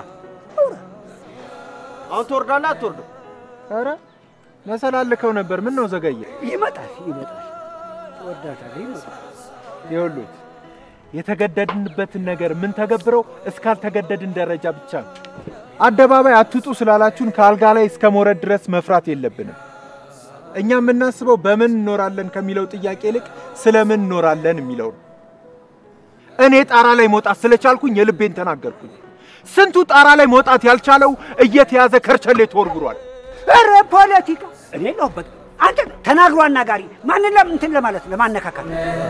አሁን ትወርዳለህ አትወርድም? ኧረ መሰላልከው ነበር። ምን ነው ዘገየ? ይመጣል ይመጣል፣ ትወርዳታለህ፣ ይመጣል። ይኸውልዎት የተገደድንበትን ነገር ምን ተገብረው እስካልተገደድን ደረጃ ብቻ ነው። አደባባይ አትውጡ ስላላችሁን ከአልጋ ላይ እስከ መውረድ ድረስ መፍራት የለብንም። እኛ የምናስበው በምን እኖራለን ከሚለው ጥያቄ ይልቅ ስለምን እኖራለን የሚለው ነው። እኔ ጣራ ላይ መውጣት ስለቻልኩኝ የልቤን ተናገርኩኝ። ስንቱ ጣራ ላይ መውጣት ያልቻለው እየተያዘ ከርቸሌ ተወርግሯል። ኧረ ፖለቲካ እኔ ለሁበት አንተ ተናግሮ አናጋሪ ማንን ለም እንትን ለማለት ለማነካካት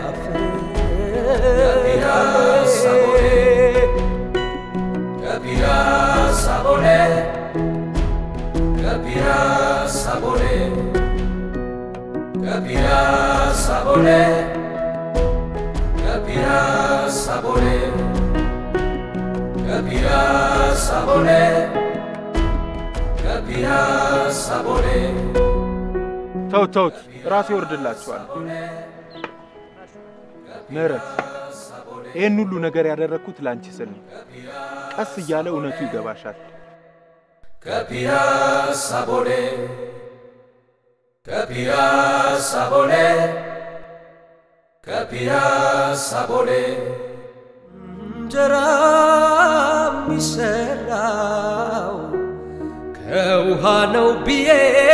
Capirà sapore, capirà sapore, capirà sapore, capirà sapore, capirà sapore, capirà sapore. ተውት ተውት፣ ራሴ ይወርድላችኋል። ምህረት፣ ይህን ሁሉ ነገር ያደረግኩት ለአንቺ ስል ነው። ቀስ እያለ እውነቱ ይገባሻል። Capirà sapore, capirà sapore, capirà sapore. እንጀራ የሚሰራው ከውሃ ነው ብዬ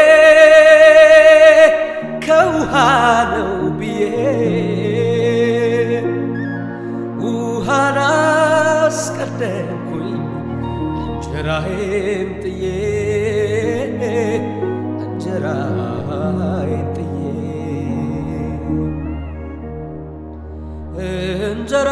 ከውሃ ነው ብዬ ውሃን አስቀደምኩኝ እንጀራዬን ጥዬ እንጀራዬን ጥዬ እንጀራ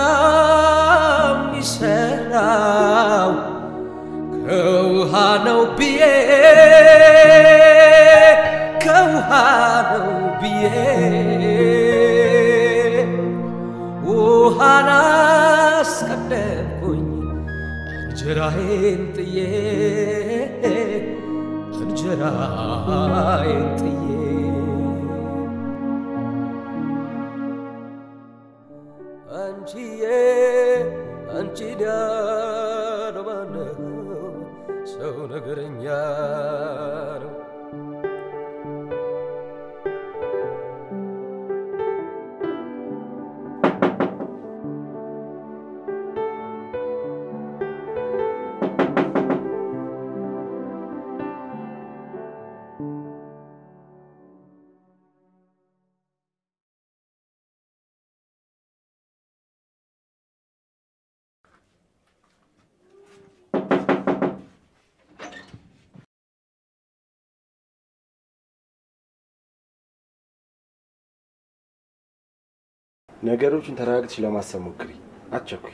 የሚሰራው ከውሃ ነው ብዬ ከውሃ ነው ብዬ ውሃን አስቀደምኩኝ እንጀራዬን ጥዬ እንጀራዬን ጥዬ አንቺዬ አንቺ ዳር ማነው ሰው ነገረኛ ነው ነገሮችን ተረጋግተሽ ለማሰብ ሞክሪ። አትቸኩይ።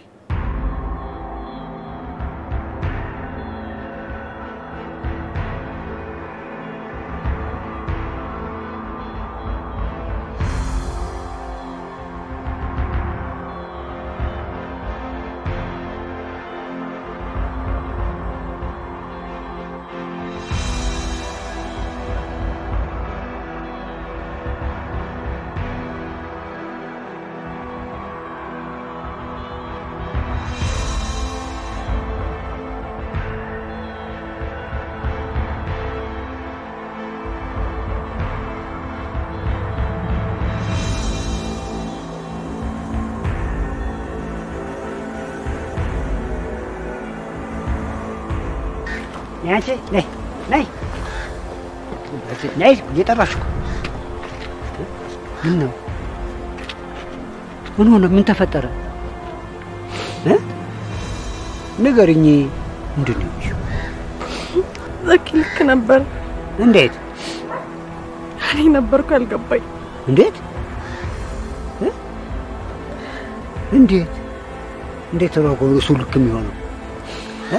ያንቺ ነይ ነይ ነይ እየጠራሽ እኮ ምን ነው? ምን ሆነ? ምን ተፈጠረ? እ? ንገሪኝ። ምንድን ነው የሚልሽው? ዘኪ ልክ ነበር። እንዴት እኔ ነበርኩ ያልገባኝ። እንዴት እ? እንዴት እንዴት ተባቆ እሱ ልክ የሚሆነው እ?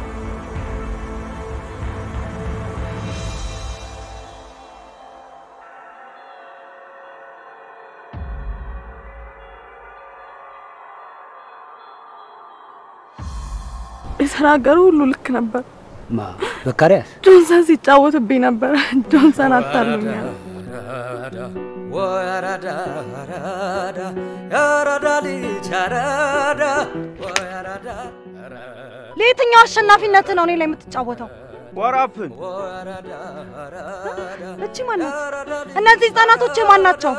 የተናገረው ሁሉ ልክ ነበር። ማ ዘካርያስ ጆንሰን ሲጫወትብኝ ነበር። ጆንሰን አታሉኛል። ወይ አራዳ አራዳ የአራዳ ልጅ አራዳ ወይ አራዳ ለየትኛው አሸናፊነት ነው እኔ ላይ የምትጫወተው? ወራፕን እቺ ማናት? እነዚህ ህጻናቶች የማን ናቸው?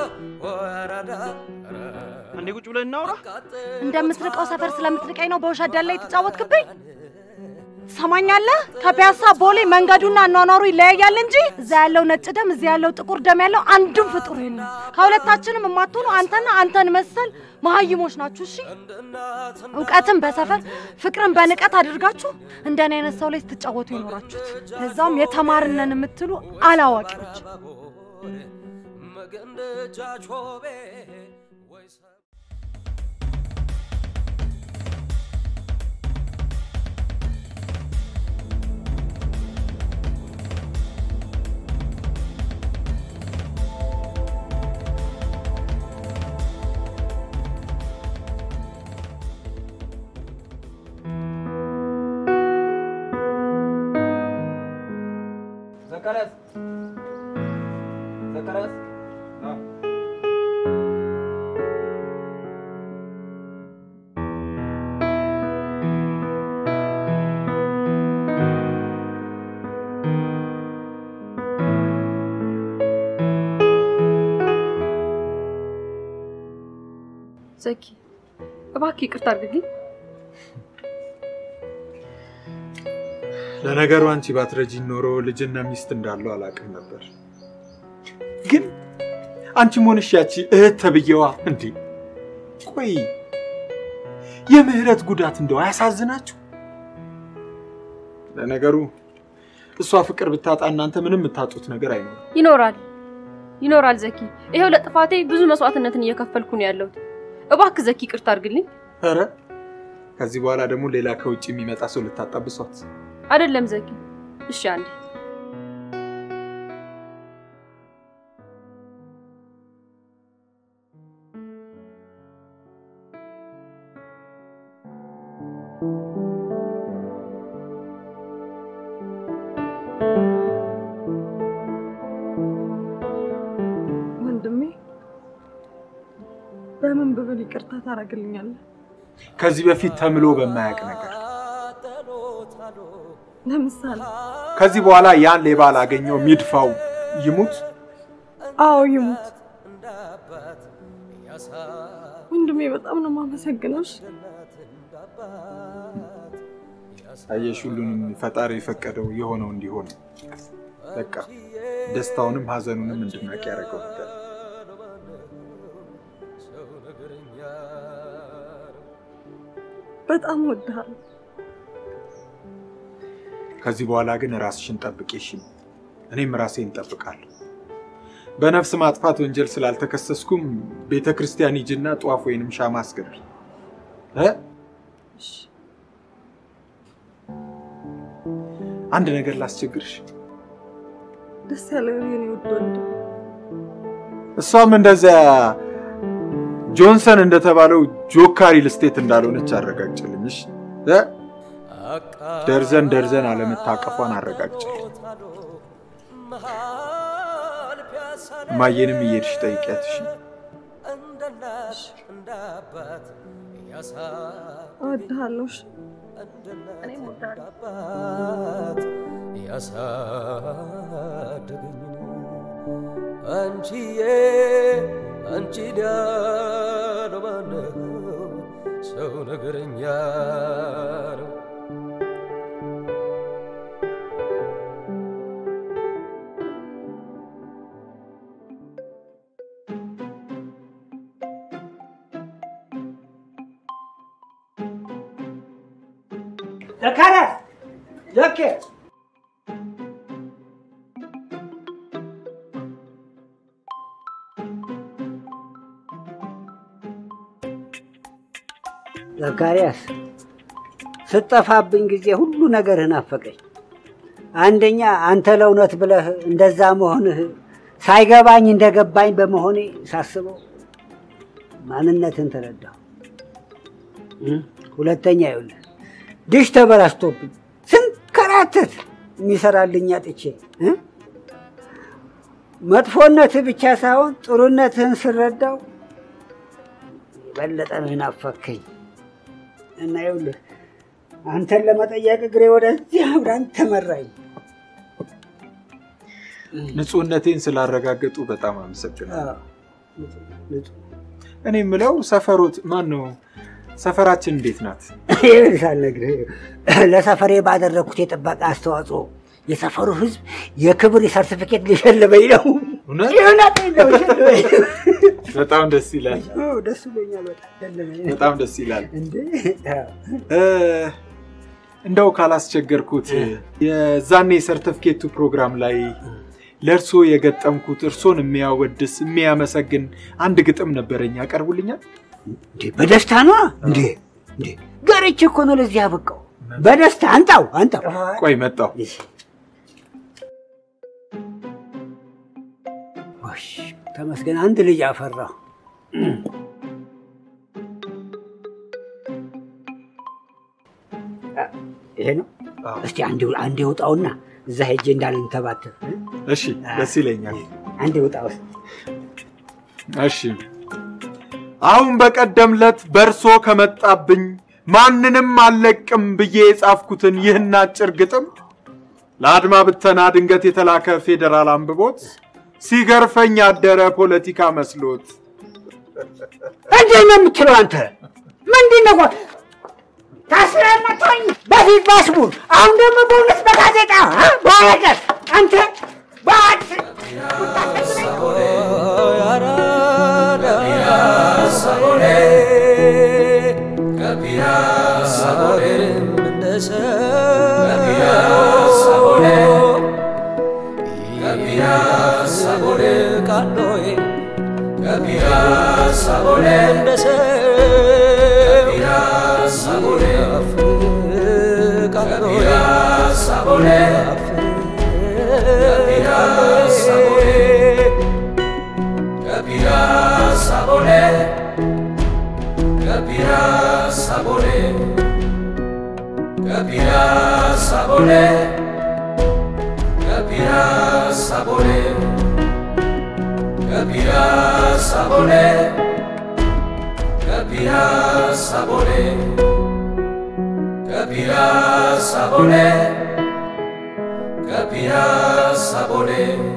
አንዴ ቁጭ ብለን እናውራ። እንደምትርቀው ሰፈር ስለምትርቀኝ ነው በውሸት ደላ የተጫወትክብኝ? ሰማኛለህ? ከፒያሳ ቦሌ መንገዱና አኗኗሩ ይለያያል እንጂ እዛ ያለው ነጭ ደም እዚህ ያለው ጥቁር ደም ያለው አንዱም ፍጡር የለም። ከሁለታችንም የማትሆኑ አንተና አንተን መሰል መሀይሞች ናችሁ። እሺ፣ እውቀትን በሰፈር ፍቅርን በንቀት አድርጋችሁ እንደኔ አይነት ሰው ላይ ስትጫወቱ የኖራችሁት ለዛውም የተማርነን የምትሉ አላዋቂዎች። ዘካርያስ ዘካርያስ ዘኪ እባክህ ይቅርታ አድርግልኝ። ለነገሩ አንቺ ባትረጂኝ ኖሮ ልጅና ሚስት እንዳለው አላውቅም ነበር። ግን አንቺም ሆንሽ ያቺ እህት ተብዬዋ እንዴ! ቆይ የምህረት ጉዳት እንደው አያሳዝናችሁ? ለነገሩ እሷ ፍቅር ብታጣ እናንተ ምንም የምታጡት ነገር አይኖርም። ይኖራል ይኖራል ዘኪ። ይሄው ለጥፋቴ ብዙ መስዋዕትነትን እየከፈልኩ ነው ያለሁት። እባክህ ዘኪ ይቅርታ አድርግልኝ። ኧረ ከዚህ በኋላ ደግሞ ሌላ ከውጭ የሚመጣ ሰው ልታጣብሷት አይደለም ዘኪ። እሺ አንዴ ቢሆን ይቅርታ ታደርግልኛለህ? ከዚህ በፊት ተምሎ በማያውቅ ነገር ለምሳሌ ከዚህ በኋላ ያን ሌባ ላገኘው ሚድፋው ይሙት። አዎ ይሙት። ወንድሜ በጣም ነው የማመሰግነው። እሺ? አየሽ፣ ሁሉንም ፈጣሪ የፈቀደው የሆነው እንዲሆን በቃ ደስታውንም ሀዘኑንም እንድናቅ ያደረገው ነገር በጣም እወድሃለሁ። ከዚህ በኋላ ግን ራስሽን ጠብቂ እሺ? እኔም ራሴን እጠብቃለሁ። በነፍስ ማጥፋት ወንጀል ስላልተከሰስኩም ቤተ ክርስቲያን ሂጂና ጧፍ ወይንም ሻማ አስገቢ እ አንድ ነገር ላስቸግርሽ። ደስ ያለው የኔ ውድ ወንድም። እሷም እንደዚያ ጆንሰን እንደተባለው ጆካ ሪል ስቴት እንዳልሆነች አረጋግጭልኝሽ። እ? ደርዘን ደርዘን አለመታቀፏን አረጋግጭልኝ። ማየንም እየሄድሽ ጠይቂያትሽ። እወድሃለሁ። እሺ? እኔም እወድሃለሁ። ያሳደገኝ አንቺዬ አንቺ ዳነው ማነው ሰው ነገረኛ ነው ዘካርያስ ዘኬ ዘካርያስ ስጠፋብኝ ጊዜ ሁሉ ነገርህ ናፈቀኝ። አንደኛ አንተ ለእውነት ብለህ እንደዛ መሆንህ ሳይገባኝ እንደገባኝ በመሆኔ ሳስበው ማንነትን ተረዳሁ። እ? ሁለተኛ ይኸውልህ ድሽ ተበላሽቶብኝ ስንከራተት የሚሰራልኝ አጥቼ እ? መጥፎነትህ ብቻ ሳይሆን ጥሩነትህን ስረዳው የበለጠ ነው የናፈከኝ እና ይኸውልህ አንተን ለመጠየቅ እግሬ ወደዚህ አብራን ተመራኝ። ንጹህነቴን ስላረጋገጡ በጣም አመሰግናለሁ። ንጹህ እኔ የምለው ሰፈሮት ማን ነው? ሰፈራችን እንዴት ናት? ይኸውልህ ሳልነግርህ ለሰፈሬ ባደረግኩት የጥበቃ አስተዋጽኦ የሰፈሩ ህዝብ የክብር ሰርቲፊኬት ሊሸልመኝ ነው። እውነት? እውነቴን ነው ሸልመኝ ነው። በጣም ደስ ይላል። አዎ፣ ደስ ብሎኛል። በጣም ሸለመኝ። በጣም ደስ ይላል። እንዴ እ፣ እንደው ካላስቸገርኩት የዛኔ የሰርተፍኬቱ ፕሮግራም ላይ ለእርሶ የገጠምኩት እርሶን የሚያወድስ የሚያመሰግን አንድ ግጥም ነበረኝ። ያቀርቡልኛል? እንዴ በደስታ ነዋ። እንዴ እንዴ ገርቼ እኮ ነው ለዚህ ያበቃው። በደስታ አንጣው አንጣው። ቆይ መጣሁ። ጎሽ ተመስገን፣ አንድ ልጅ አፈራሁ። ይሄ ነው። እስቲ አንዴ አንዴ ውጣውና እዛ ሄጄ እንዳልንተባተብ እ? እሺ፣ ደስ ይለኛል። አንዴ ውጣ ውስጥ እሺ አሁን በቀደም ለት በእርሶ ከመጣብኝ ማንንም አልለቅም ብዬ የጻፍኩትን ይህን አጭር ግጥም ለአድማ ብተና ድንገት የተላከ ፌዴራል አንብቦት ሲገርፈኝ ያደረ ፖለቲካ መስሎት እንዴት ነው የምትለው አንተ? ምንድን ነው ቆይ? ታስረህ መቶኝ በፊት ባስቡር አሁን ደግሞ በእውነት በጋዜጣ እ? በወረቀት አንተ በአት Capirá ከፒያሳ ቦሌ ከፒያሳ ቦሌ ከፒያሳ ቦሌ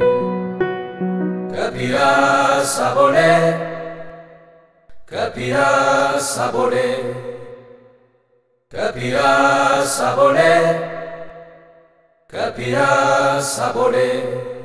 ከፒያሳ ቦሌ ከፒያሳ ቦሌ ከፒያሳ ቦሌ ከፒያሳ ቦሌ